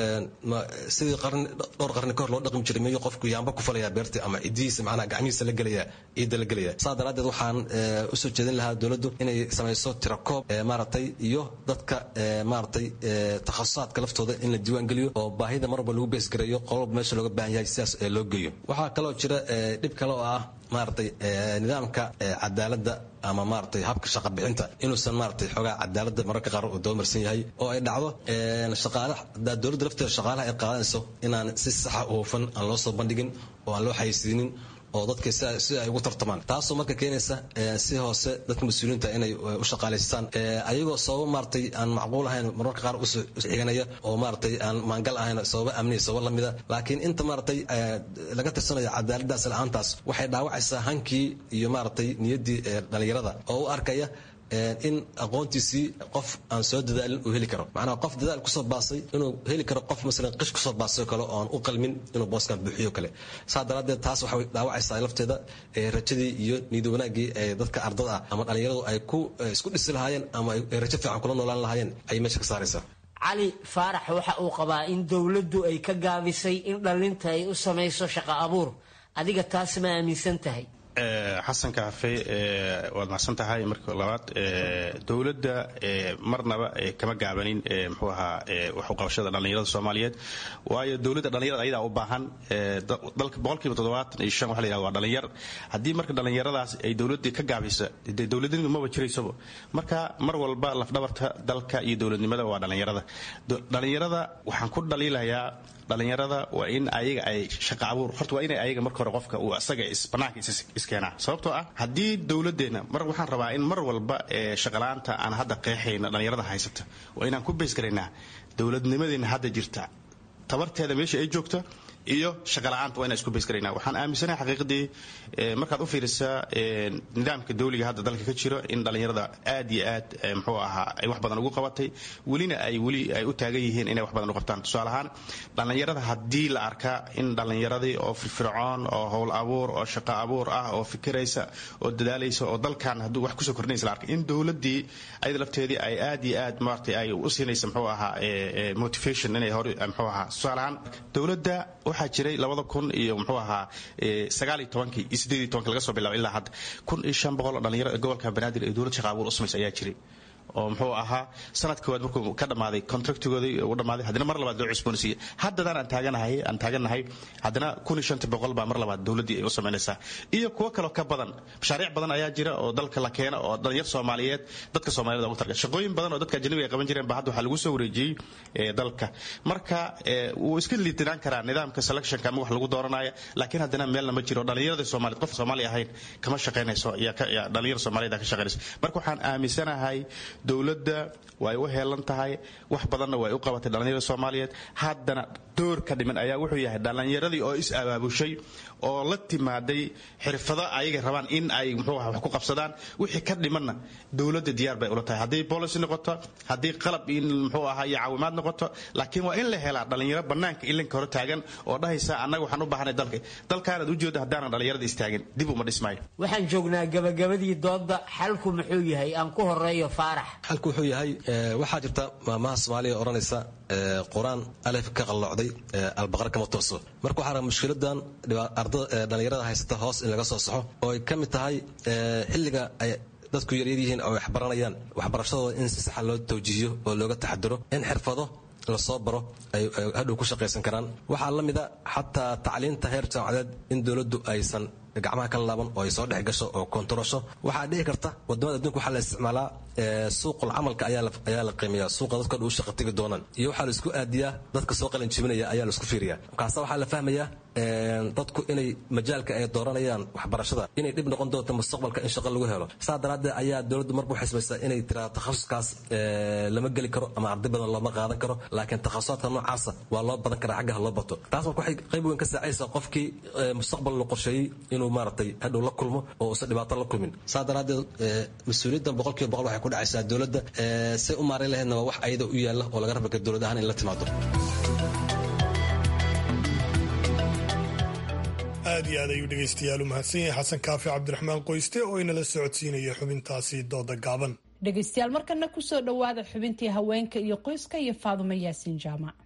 sidii qarni dhowr qarni kahor loo dhaqmi jiray miyuu qofku yaamba ku falaya beerta ama cidihiisa macnaha gacmihiisa la gelaya ciidda la gelaya saa daraaddeed waxaan usoo jeedin lahaa dowladdu inay samayso tirakoob maaragtay iyo dadka maaragtay takhasusaadka laftooda in la diiwaan geliyo oo baahida mar walba lagu beesgareeyo qololba meesha looga baahan yahay sidaas loo geeyo waxaa kaloo jira dhib kale oo ah maaragtay nidaamka cadaaladda ama maaragtay habka shaqa bixinta inuusan maaragtay xoogaa cadaaladda mararka qaar uu doomarsan yahay oo ay dhacdo shaqaalaha dowladda lafteeda shaqaalaha ay qaadanayso inaan si saxa u hufan aan loo soo bandhigin oo aan loo xayisiinin oo dadka si ay ugu tartamaan taasoo marka keenaysa si hoose dadka mas-uuliyiinta inay u shaqaalaystaan ayagoo sababo maaragtay aan macquul ahayn mararka qaar u xiganaya oo maaragtay aan maangal ahayn sababo amniya sababo lamida laakiin inta maaragtay laga tirsanayo cadaaladdaas la-aantaas waxay dhaawacaysaa hankii iyo maaragtay niyaddii dhalinyarada oo u arkaya in aqoontiisii qof aan soo dadaalin uu heli karo macnaha qof dadaal kusoo baasay inuu heli karo qof masalan qish kusoo baasay kale oo aan u qalmin inuu booskan buuxiyo kale saa daraaddeed taas waxay dhaawacaysaa lafteeda rajadii iyo niyad wanaaggii ee dadka ardada ah ama dhallinyaradu ay ku isku dhisi lahaayeen ama ay rajo fiican kula noolaan lahaayeen ayay meesha ka saaraysaa cali faarax waxa uu qabaa in dowladdu ay ka gaabisay in dhallinta ay u samayso shaqo abuur adiga taas ma aaminsan tahay xasan kaafe waad macsan tahay marka labaad dowladda marnaba kama gaabanin mxuu ahaa waxuqabashada dhallinyarada soomaaliyeed waayo dowladda dhallinyarada ayadaa u baahan dalka boqolkiiba toddobaatan iyo shan waxa la yihahda waa dhallinyar haddii marka dhallinyaradaas ay dowladdii ka gaabisa dee dowladnimadu maba jiraysaba marka mar walba lafdhabarta dalka iyo dowladnimada waa dhallinyarada dhallinyarada waxaan ku dhaliilayaa dhallinyarada waa in ayaga ay shaqa abuur horta waa inay ayaga marka hore qofka uu asaga banaanka iskeenaa sababtoo ah haddii dowladeenna mar waxaan rabaa in mar walba shaqalaanta aan hadda qeexayna dhallinyarada haysata waa inaan ku beysgaraynaa dowladnimadeena hadda jirta tabarteeda meesha ay joogto iyo shaqala-aanta waa inaan isku bays garayna waxaan aaminsanahay xaqiiqdii markaad u fiirisaa nidaamka dawliga hadda dalka ka jiro in dhallinyarada aad iyo aad muxuu ahaa ay wax badan ugu qabatay welina ay weli ay u taagan yihiin inay wax badan u qabtaan tusaale ahaan dhallinyarada haddii la arkaa in dhallinyaradii oo firfircoon oo howl abuur oo shaqo abuur ah oo fikiraysa oo dadaalaysa oo dalkan hadduu wax kusoo kordhinaysa la arkay in dowladdii ayada lafteedii ay aad iyo aad maaragtay ay u siinaysa muxuu ahaa motivation inay hore muxuu ahaa tusaale ahaan dowladda waxaa jiray labada kun iyo muxuu ahaa sagaal iyo tobankii iyo siddeed iyo tobankii laga soo bilaabo ilaa hadda kun iyo shan boqol oo dhalinyaro gobolka banaadir ee dowlad shaqa abuur u samaysa ayaa jiray oo muxuu ahaa sanad koowaad markuu ka dhammaaday contractigoodii uu dhammaaday haddana mar labaad loo cusboonsiiyey haddadaan aan taaganahay aan taagannahay haddana kun iyo shanta boqol baa mar labaad dowladdii ay u samaynaysaa iyo kuwo kaloo ka badan mashaariic badan ayaa jira oo dalka la keena oo dhalinyar soomaaliyeed dadka soomaaliyed ugu targa shaqooyin badan oo dadka ajnabiga ay qaban jireen ba hadda waxaa lagu soo wareejiyey dalka marka wuu iska liitinaan karaa nidaamka selectionka ama wax lagu dooranaya laakiin haddana meelna ma jiro dhalinyarada soomaaliyeed qof soomaali ahayn kama shaqaynayso dhalinyar soomaaliyed ka shaqaynayso marka waxaan aaminsanahay dowladda way u heelan tahay wax badanna way u qabatay dhallinyarada soomaaliyeed haddana door ka dhiman ayaa wuxuu yahay dhallinyaradii oo is abaabushay oo la timaaday xirfado ayaga rabaan in ay muxuu aha wax ku qabsadaan wixii ka dhimanna dowladda diyaar bay ula tahay haddii policy noqoto haddii qalab in muxuu ahaa iyo caawimaad noqoto laakiin waa in la helaa dhallinyaro bannaanka ilinka hore taagan oo dhahaysa annaga waxaan u baahanay dalka dalkaanaad ujeeda haddaanan dhallinyarada istaagin dib uma dhismaayo waxaan joognaa gabagabadii doodda xalku muxuu yahay aan ku horeeyo faarax xalku wuxuu yahay waxaa jirta maamaha soomaaliya odhanaysa qur-aan alef ka qallocday albaqar kama tooso marka waxaa raba mushkiladan dhalinyarada haysata hoos in laga soo saxo oo ay ka mid tahay xilliga ay dadku yaryar yihiin oo wax baranayaan waxbarashadooda in si saxa loo tawjiihiyo oo looga taxadiro in xirfado lasoo baro ay hadhow ku shaqaysan karaan waxaa la mida xataa tacliinta heer jaamacadeed in dowladdu aysan gacmaha ka laaban oo ay soo dhex gasho oo kontarosho waxaa dhici karta wadamada adduunka waxaa la isticmaalaa suuqul camalka ayaa la qiimeeya suuqa dadka dhu shaqa tegi doonaan iyo waxaa la isku aadiyaa dadka soo qalin jibinaya ayaa la isku fiiriyaa markaasa waxaa la fahmayaa dadku inay majaalka ay dooranayaan waxbarashada inay dhib noqon doonto mustaqbalka in shaqo lagu helo saa daraaddeed ayaa dowladdu marba u xisbaysaa inay tiraa takhasuskaas lama geli karo ama arday badan looma qaadan karo laakiin takhasusaadka noocaasa waa loo badan karaa xaggaha loo bato taas marka waxay qayb weyn ka saacaysaa qofkii mustaqbal la qorsheeyey inuu maaragtay hadhow la kulmo oo uusan dhibaato la kulmin saa daraaddeed mas-uuliyaddan boqolkiiba boqol waxay ku dhacaysaa dowladda say u maareyn lahaydna waa wax ayada u yaalla oo laga raba kara dowlad ahaan in la timaado aad iyo aad ayuu dhegaystayaal u mahadsan yahay xasan kaafi cabdiraxmaan qoyste oo inala socodsiinaya xubintaasi dooda gaaban dhegaystayaal markana kusoo dhowaada xubintii haweenka iyo qoyska iyo faadumo yaasiin jaamac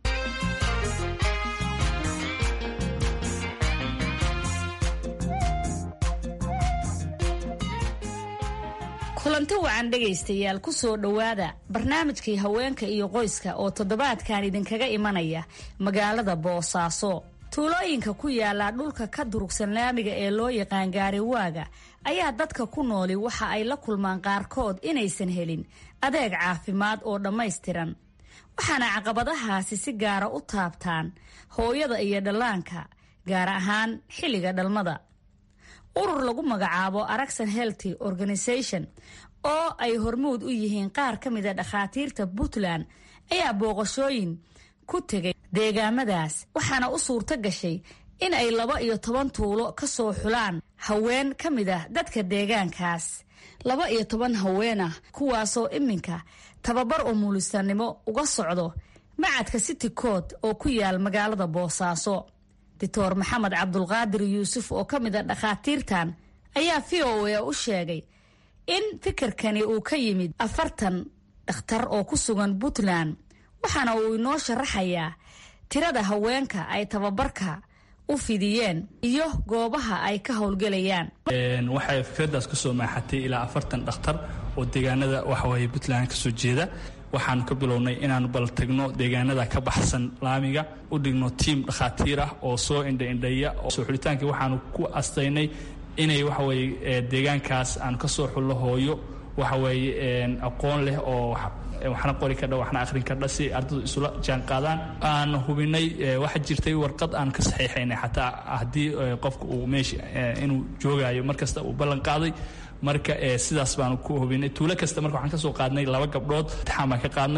kulanti wacan dhegaystayaal kusoo dhowaada barnaamijkii haweenka iyo qoyska oo toddobaadkan idinkaga imanaya magaalada boosaaso tuulooyinka ku yaala dhulka ka durugsan laamiga ee loo yaqaan gaariwaaga ayaa dadka ku nooli waxa ay la kulmaan qaarkood inaysan helin adeeg caafimaad oo dhammaystiran waxaana caqabadahaasi si gaara u taabtaan hooyada iyo dhallaanka gaar ahaan xilliga dhalmada urur lagu magacaabo aragsan healthy organisation oo ay hormuud u yihiin qaar ka mida dhakhaatiirta puntland ayaa booqashooyin ku tegay deegaamadaas waxaana u suurto gashay in ay laba iyo toban tuulo ka soo xulaan haween ka mid ah dadka deegaankaas laba iyo toban haween ah kuwaasoo iminka tababar umulisanimo uga socdo macadka city cood oo ku yaal magaalada boosaaso doctor maxamed cabdulqaadir yuusuf oo ka mid a dhakhaatiirtan ayaa v o a u sheegay in fikirkani uu ka yimid afartan dhakhtar oo ku sugan puntland waxaana uu inoo sharaxayaa tirada haweenka ay tababarka u fidiyeen iyo goobaha ay ka howlgelayaan waxay fikradaas kusoo maaxatay ilaa afartan dhakhtar oo deegaanada waxaweye puntland kasoo jeeda waxaanu ka bilownay inaanu bal tagno deegaanada ka baxsan laamiga u dhigno tiim dhakhaatiir ah oo soo indhaindhaya soo xulitaankii waxaanu ku astaynay inay waxaweye deegaankaas aanu ka soo xullo hooyo waxaweye aqoon leh oo waxna qori kardha waxna akhrin kardha si ardadu isula jaan qaadaan aan hubinay waxaa jirtay warqad aan ka saxiixaynay xataa haddii qofka uu meesha inuu joogaayo markasta uu ballan qaaday marka sidaas baanu ku hubinay tuulo kasta marka waxaan ka soo qaadnay laba gabdhood imtixaan baan ka qaadnay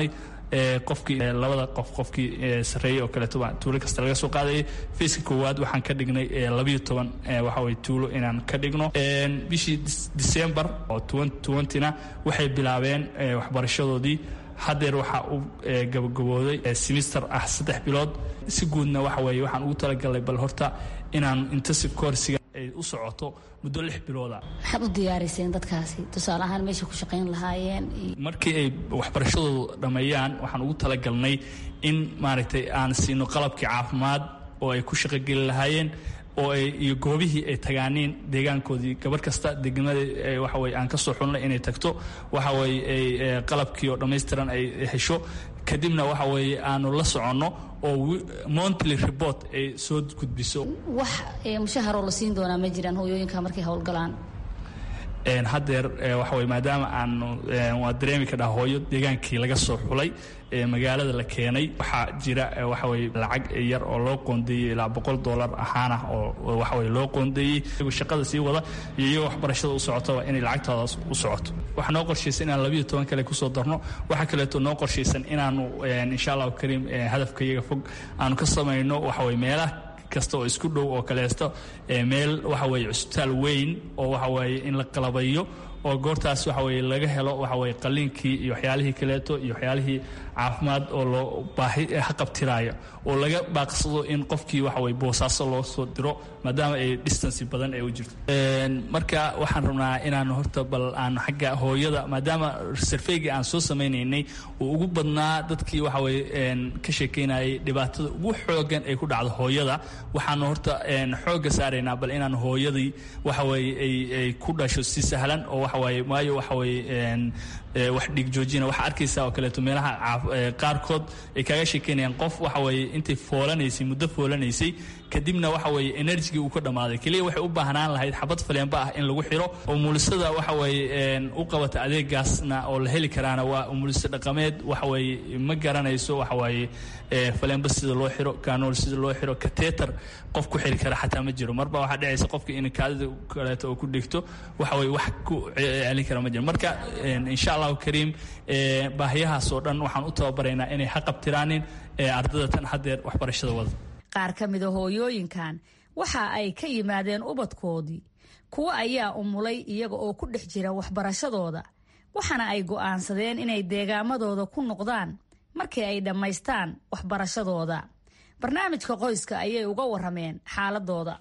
qofkii labada qof qofkii sarreeyey oo kaleeto tuulo kasta laga soo qaadayay fayska koowaad waxaan ka dhignay labayo toban waxa weye tuulo inaan ka dhigno bishii december oo twentyna waxay bilaabeen waxbarashadoodii haddeer waxaa u gabagabooday semister ah saddex bilood si guudna waxa weeye waxaan ugu talagalnay bal horta inaan intensive coursiga ay u socoto muddo lix bilooda maxaad u diyaariseen dadkaasi tusaale ahaan meesha ku shaqayn lahaayeen markii ay waxbarashadoodu dhammeeyaan waxaan ugu talagalnay in maaragtay aan siino qalabkii caafimaad oo ay ku shaqogeli lahaayeen oo ay iyo goobihii ay tagaaniin deegaankoodii gabarh kasta degmada waxa weye aan ka soo xulnay inay tagto waxa weye ay qalabkii oo dhammaystiran ay hesho kadibna waxa weeye aanu la soconno oo monthly report ay soo gudbiso wax mushaharoo la siin doonaa ma jiraan hooyooyinka markay howlgalaan haddeer waxa weye maadaama aanu waa dareemi ka dhaha hooyo deegaankii laga soo xulay magaalada la keenay waxaa jira waxa weye lacag yar oo loo qoondeeyey ilaa boqol dollar ahaan ah oo waxa weye loo qoondeeyey shaqada sii wada iyo iyagoo waxbarashada u socotaba inay lacagtoodaas u socoto waxaa noo qorshaysan inaan labayo toban kale kusoo darno waxaa kaleeto noo qorshaysan inaanu insha allahu kariim hadafka iyaga fog aanu ka samayno waxa weye meelaha kasta oo isku dhow oo kaleesto meel waxa weye cusbitaal weyn oo waxa weye in la qalabayo oo goortaas waxa weye laga helo waxa weye qaliinkii iyo waxyaalihii kaleeto iyo waxyaalihii caafimaad oo loo baahi haqabtiraayo oo laga baaqsado in qofkii waxa weye boosaaso loo soo diro maadaama ay distancy badan ay u jirto marka waxaan rabnaa inaan horta bal aan xagga hooyada maadaama sarfeygii aan soo samaynaynay uu ugu badnaa dadkii waxa weye ka sheekeynayay dhibaatada ugu xoogan ay ku dhacdo hooyada waxaanu horta xoogga saaraynaa bal inaan hooyadii waxa weye ay ku dhasho si sahlan oo waxa weye waayo waxa weye wax dhiig joojina waxaa arkaysaa oo kaleeto meelaha qaarkood ay kaaga sheekeynayaan qof waxa weye intay foolanaysay muddo foolanaysay kadibna waxa weye enerjigii uu ka dhammaaday keliya waxay u baahnaan lahayd xabad faleenba ah in lagu xiro umulisada waxa weye u qabata adeegaasna oo la heli karaana waa umuliso dhaqameed waxa weye ma garanayso waxa weye faleenba sida loo xiro kanool sida loo xiro kateter qof ku xiri kara xataa ma jiro marba waxaa dhacaysa qofka in kaadida kaleeto oo ku dhigto waxa weye wax ku celin kara ma jiro marka insha allahu kariim baahiyahaas oo dhan waxaan u tababaraynaa inay haqabtiraanin ardada tan haddeer waxbarashada wada qaar ka mida hooyooyinkan waxa ay ka yimaadeen ubadkoodii kuwo ayaa umulay iyaga oo ku dhex jira waxbarashadooda waxaana ay go'aansadeen inay deegaamadooda ku noqdaan markii ay dhammaystaan waxbarashadooda barnaamijka qoyska ayay uga warameen xaaladooda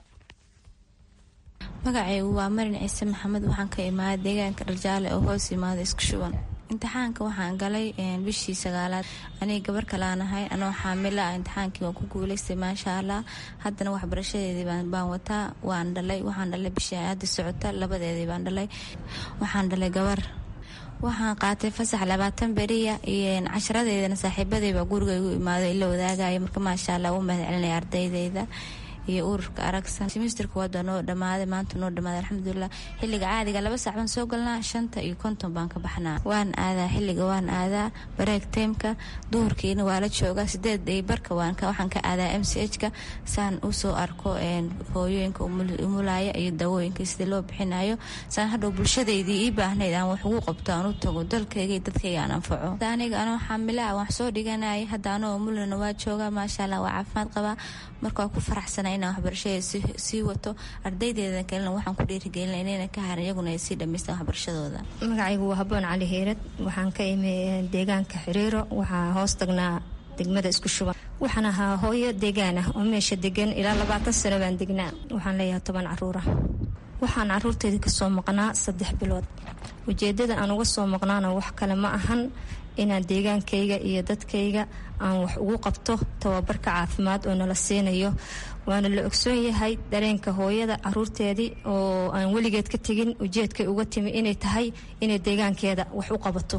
magacaygu waa marin ciise maxamed waxaan ka imaaday deegaanka dharjaale oo hoos yimaada isku shuban imtixaanka waxaan galay bishii sagaalaad aniga gabar kalaanahay anoo xaamila ah imtixaankii waan ku guuleystay maasha allah haddana waxbarashadeedii baan wataa waan dhalay waxaan dhalay bishii hadda socota labadeedii baan dhalay waxaan dhalay gabar waxaan qaatay fasax labaatan beriya iyo casharadeydana saaxiibadeyba guriga igu imaado ila wadaagaya marka maasha allah u mahad celinaya ardaydeyda iyo ururka aragsan simisterka waada noo dhamaaday maanta noo dhamaaday alxamdulilah xiliga caadiga laba saac baan soo galnaa shanta iyo konton baan ka baxnaa waan aadaa xiliga waan aadaa bareeg taymka duhurkiina waa la joogaa sideed iyo barka waxaan ka aadaa m c h ka saan usoo arko hooyooyinka umulaya iyo dawooyinka sida loo bixinayo saan hadhow bulshadeydii ii baahnayd aan wax ugu qabto aan u tago dalkayga iyo dadkayga aan anfaco aniga anoo xaamilaa wax soo dhiganaya hadda anoo umulana waa joogaa maasha allah waa caafimaad qabaa marka waa ku faraxsana inaan waxbarashada sii wato ardaydeeda kalena waxaan ku dhiirigelina inayna ka harin iyaguna ay sii dhamaystaan waxbarashadooda magacaygu waa haboon cali hiirad waxaan ka imi deegaanka xiriiro waxaa hoos tagnaa degmada isku shuban waxaan ahaa hooyo deegaan ah oo meesha degan ilaa labaatan sano baan degnaa waxaan leeyahay toban caruura waxaan caruurteeda kasoo maqnaa saddex bilood ujeedada aan uga soo maqnaana wax kale ma ahan inaan deegaankayga iyo dadkayga aan wax ugu qabto tababarka caafimaad oo nala siinayo waana la ogsoon yahay dareenka hooyada caruurteedii oo aan weligeed ka tegin ujeedkay uga timi inay tahay inay deegaankeeda wax u qabato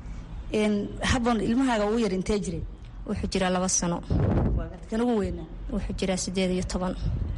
habon ilmahaaga ugu yar intee jiray wuxuu jiraa laba sano kan ugu weynaa wuxuu jiraa sideed iyo toban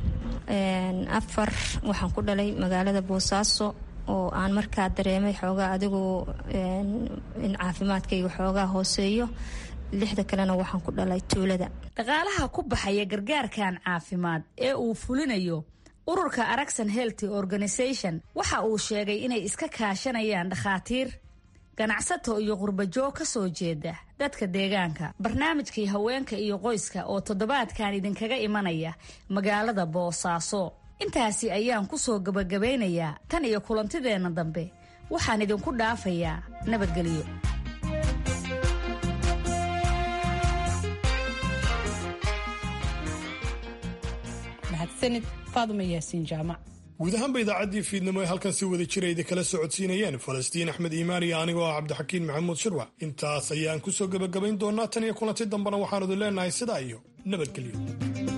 afar waxaan ku dhalay magaalada boosaaso oo aan markaa dareemay xoogaa adigu in caafimaadkayga xoogaa hooseeyo lixda kalena waxaan ku dhalay tuulada dhaqaalaha ku baxaya gargaarkan caafimaad ee uu fulinayo ururka aragsan healthy organisation waxa uu sheegay inay iska kaashanayaan dhakhaatiir ganacsato iyo qurbajoog ka soo jeeda dadka deegaanka barnaamijkii haweenka iyo qoyska oo toddobaadkan idinkaga imanaya magaalada boosaaso intaasi ayaan ku soo gabagabaynayaa tan iyo kulantideenna dambe waxaan idinku dhaafayaa nabadgelyo mahadsanid faaduma yaasiin jaamac guud ahaanba idaacaddii fiidnimo ee halkan si wada jira idikala socodsiinayeen falastiin axmed iimaan iyo anigoo ah cabdixakiin maxamuud shirwac intaas ayaan ku soo gebagabayn doonaa tan iyo kulanti dambena waxaan idin leenahay sidaa iyo nabadgelyo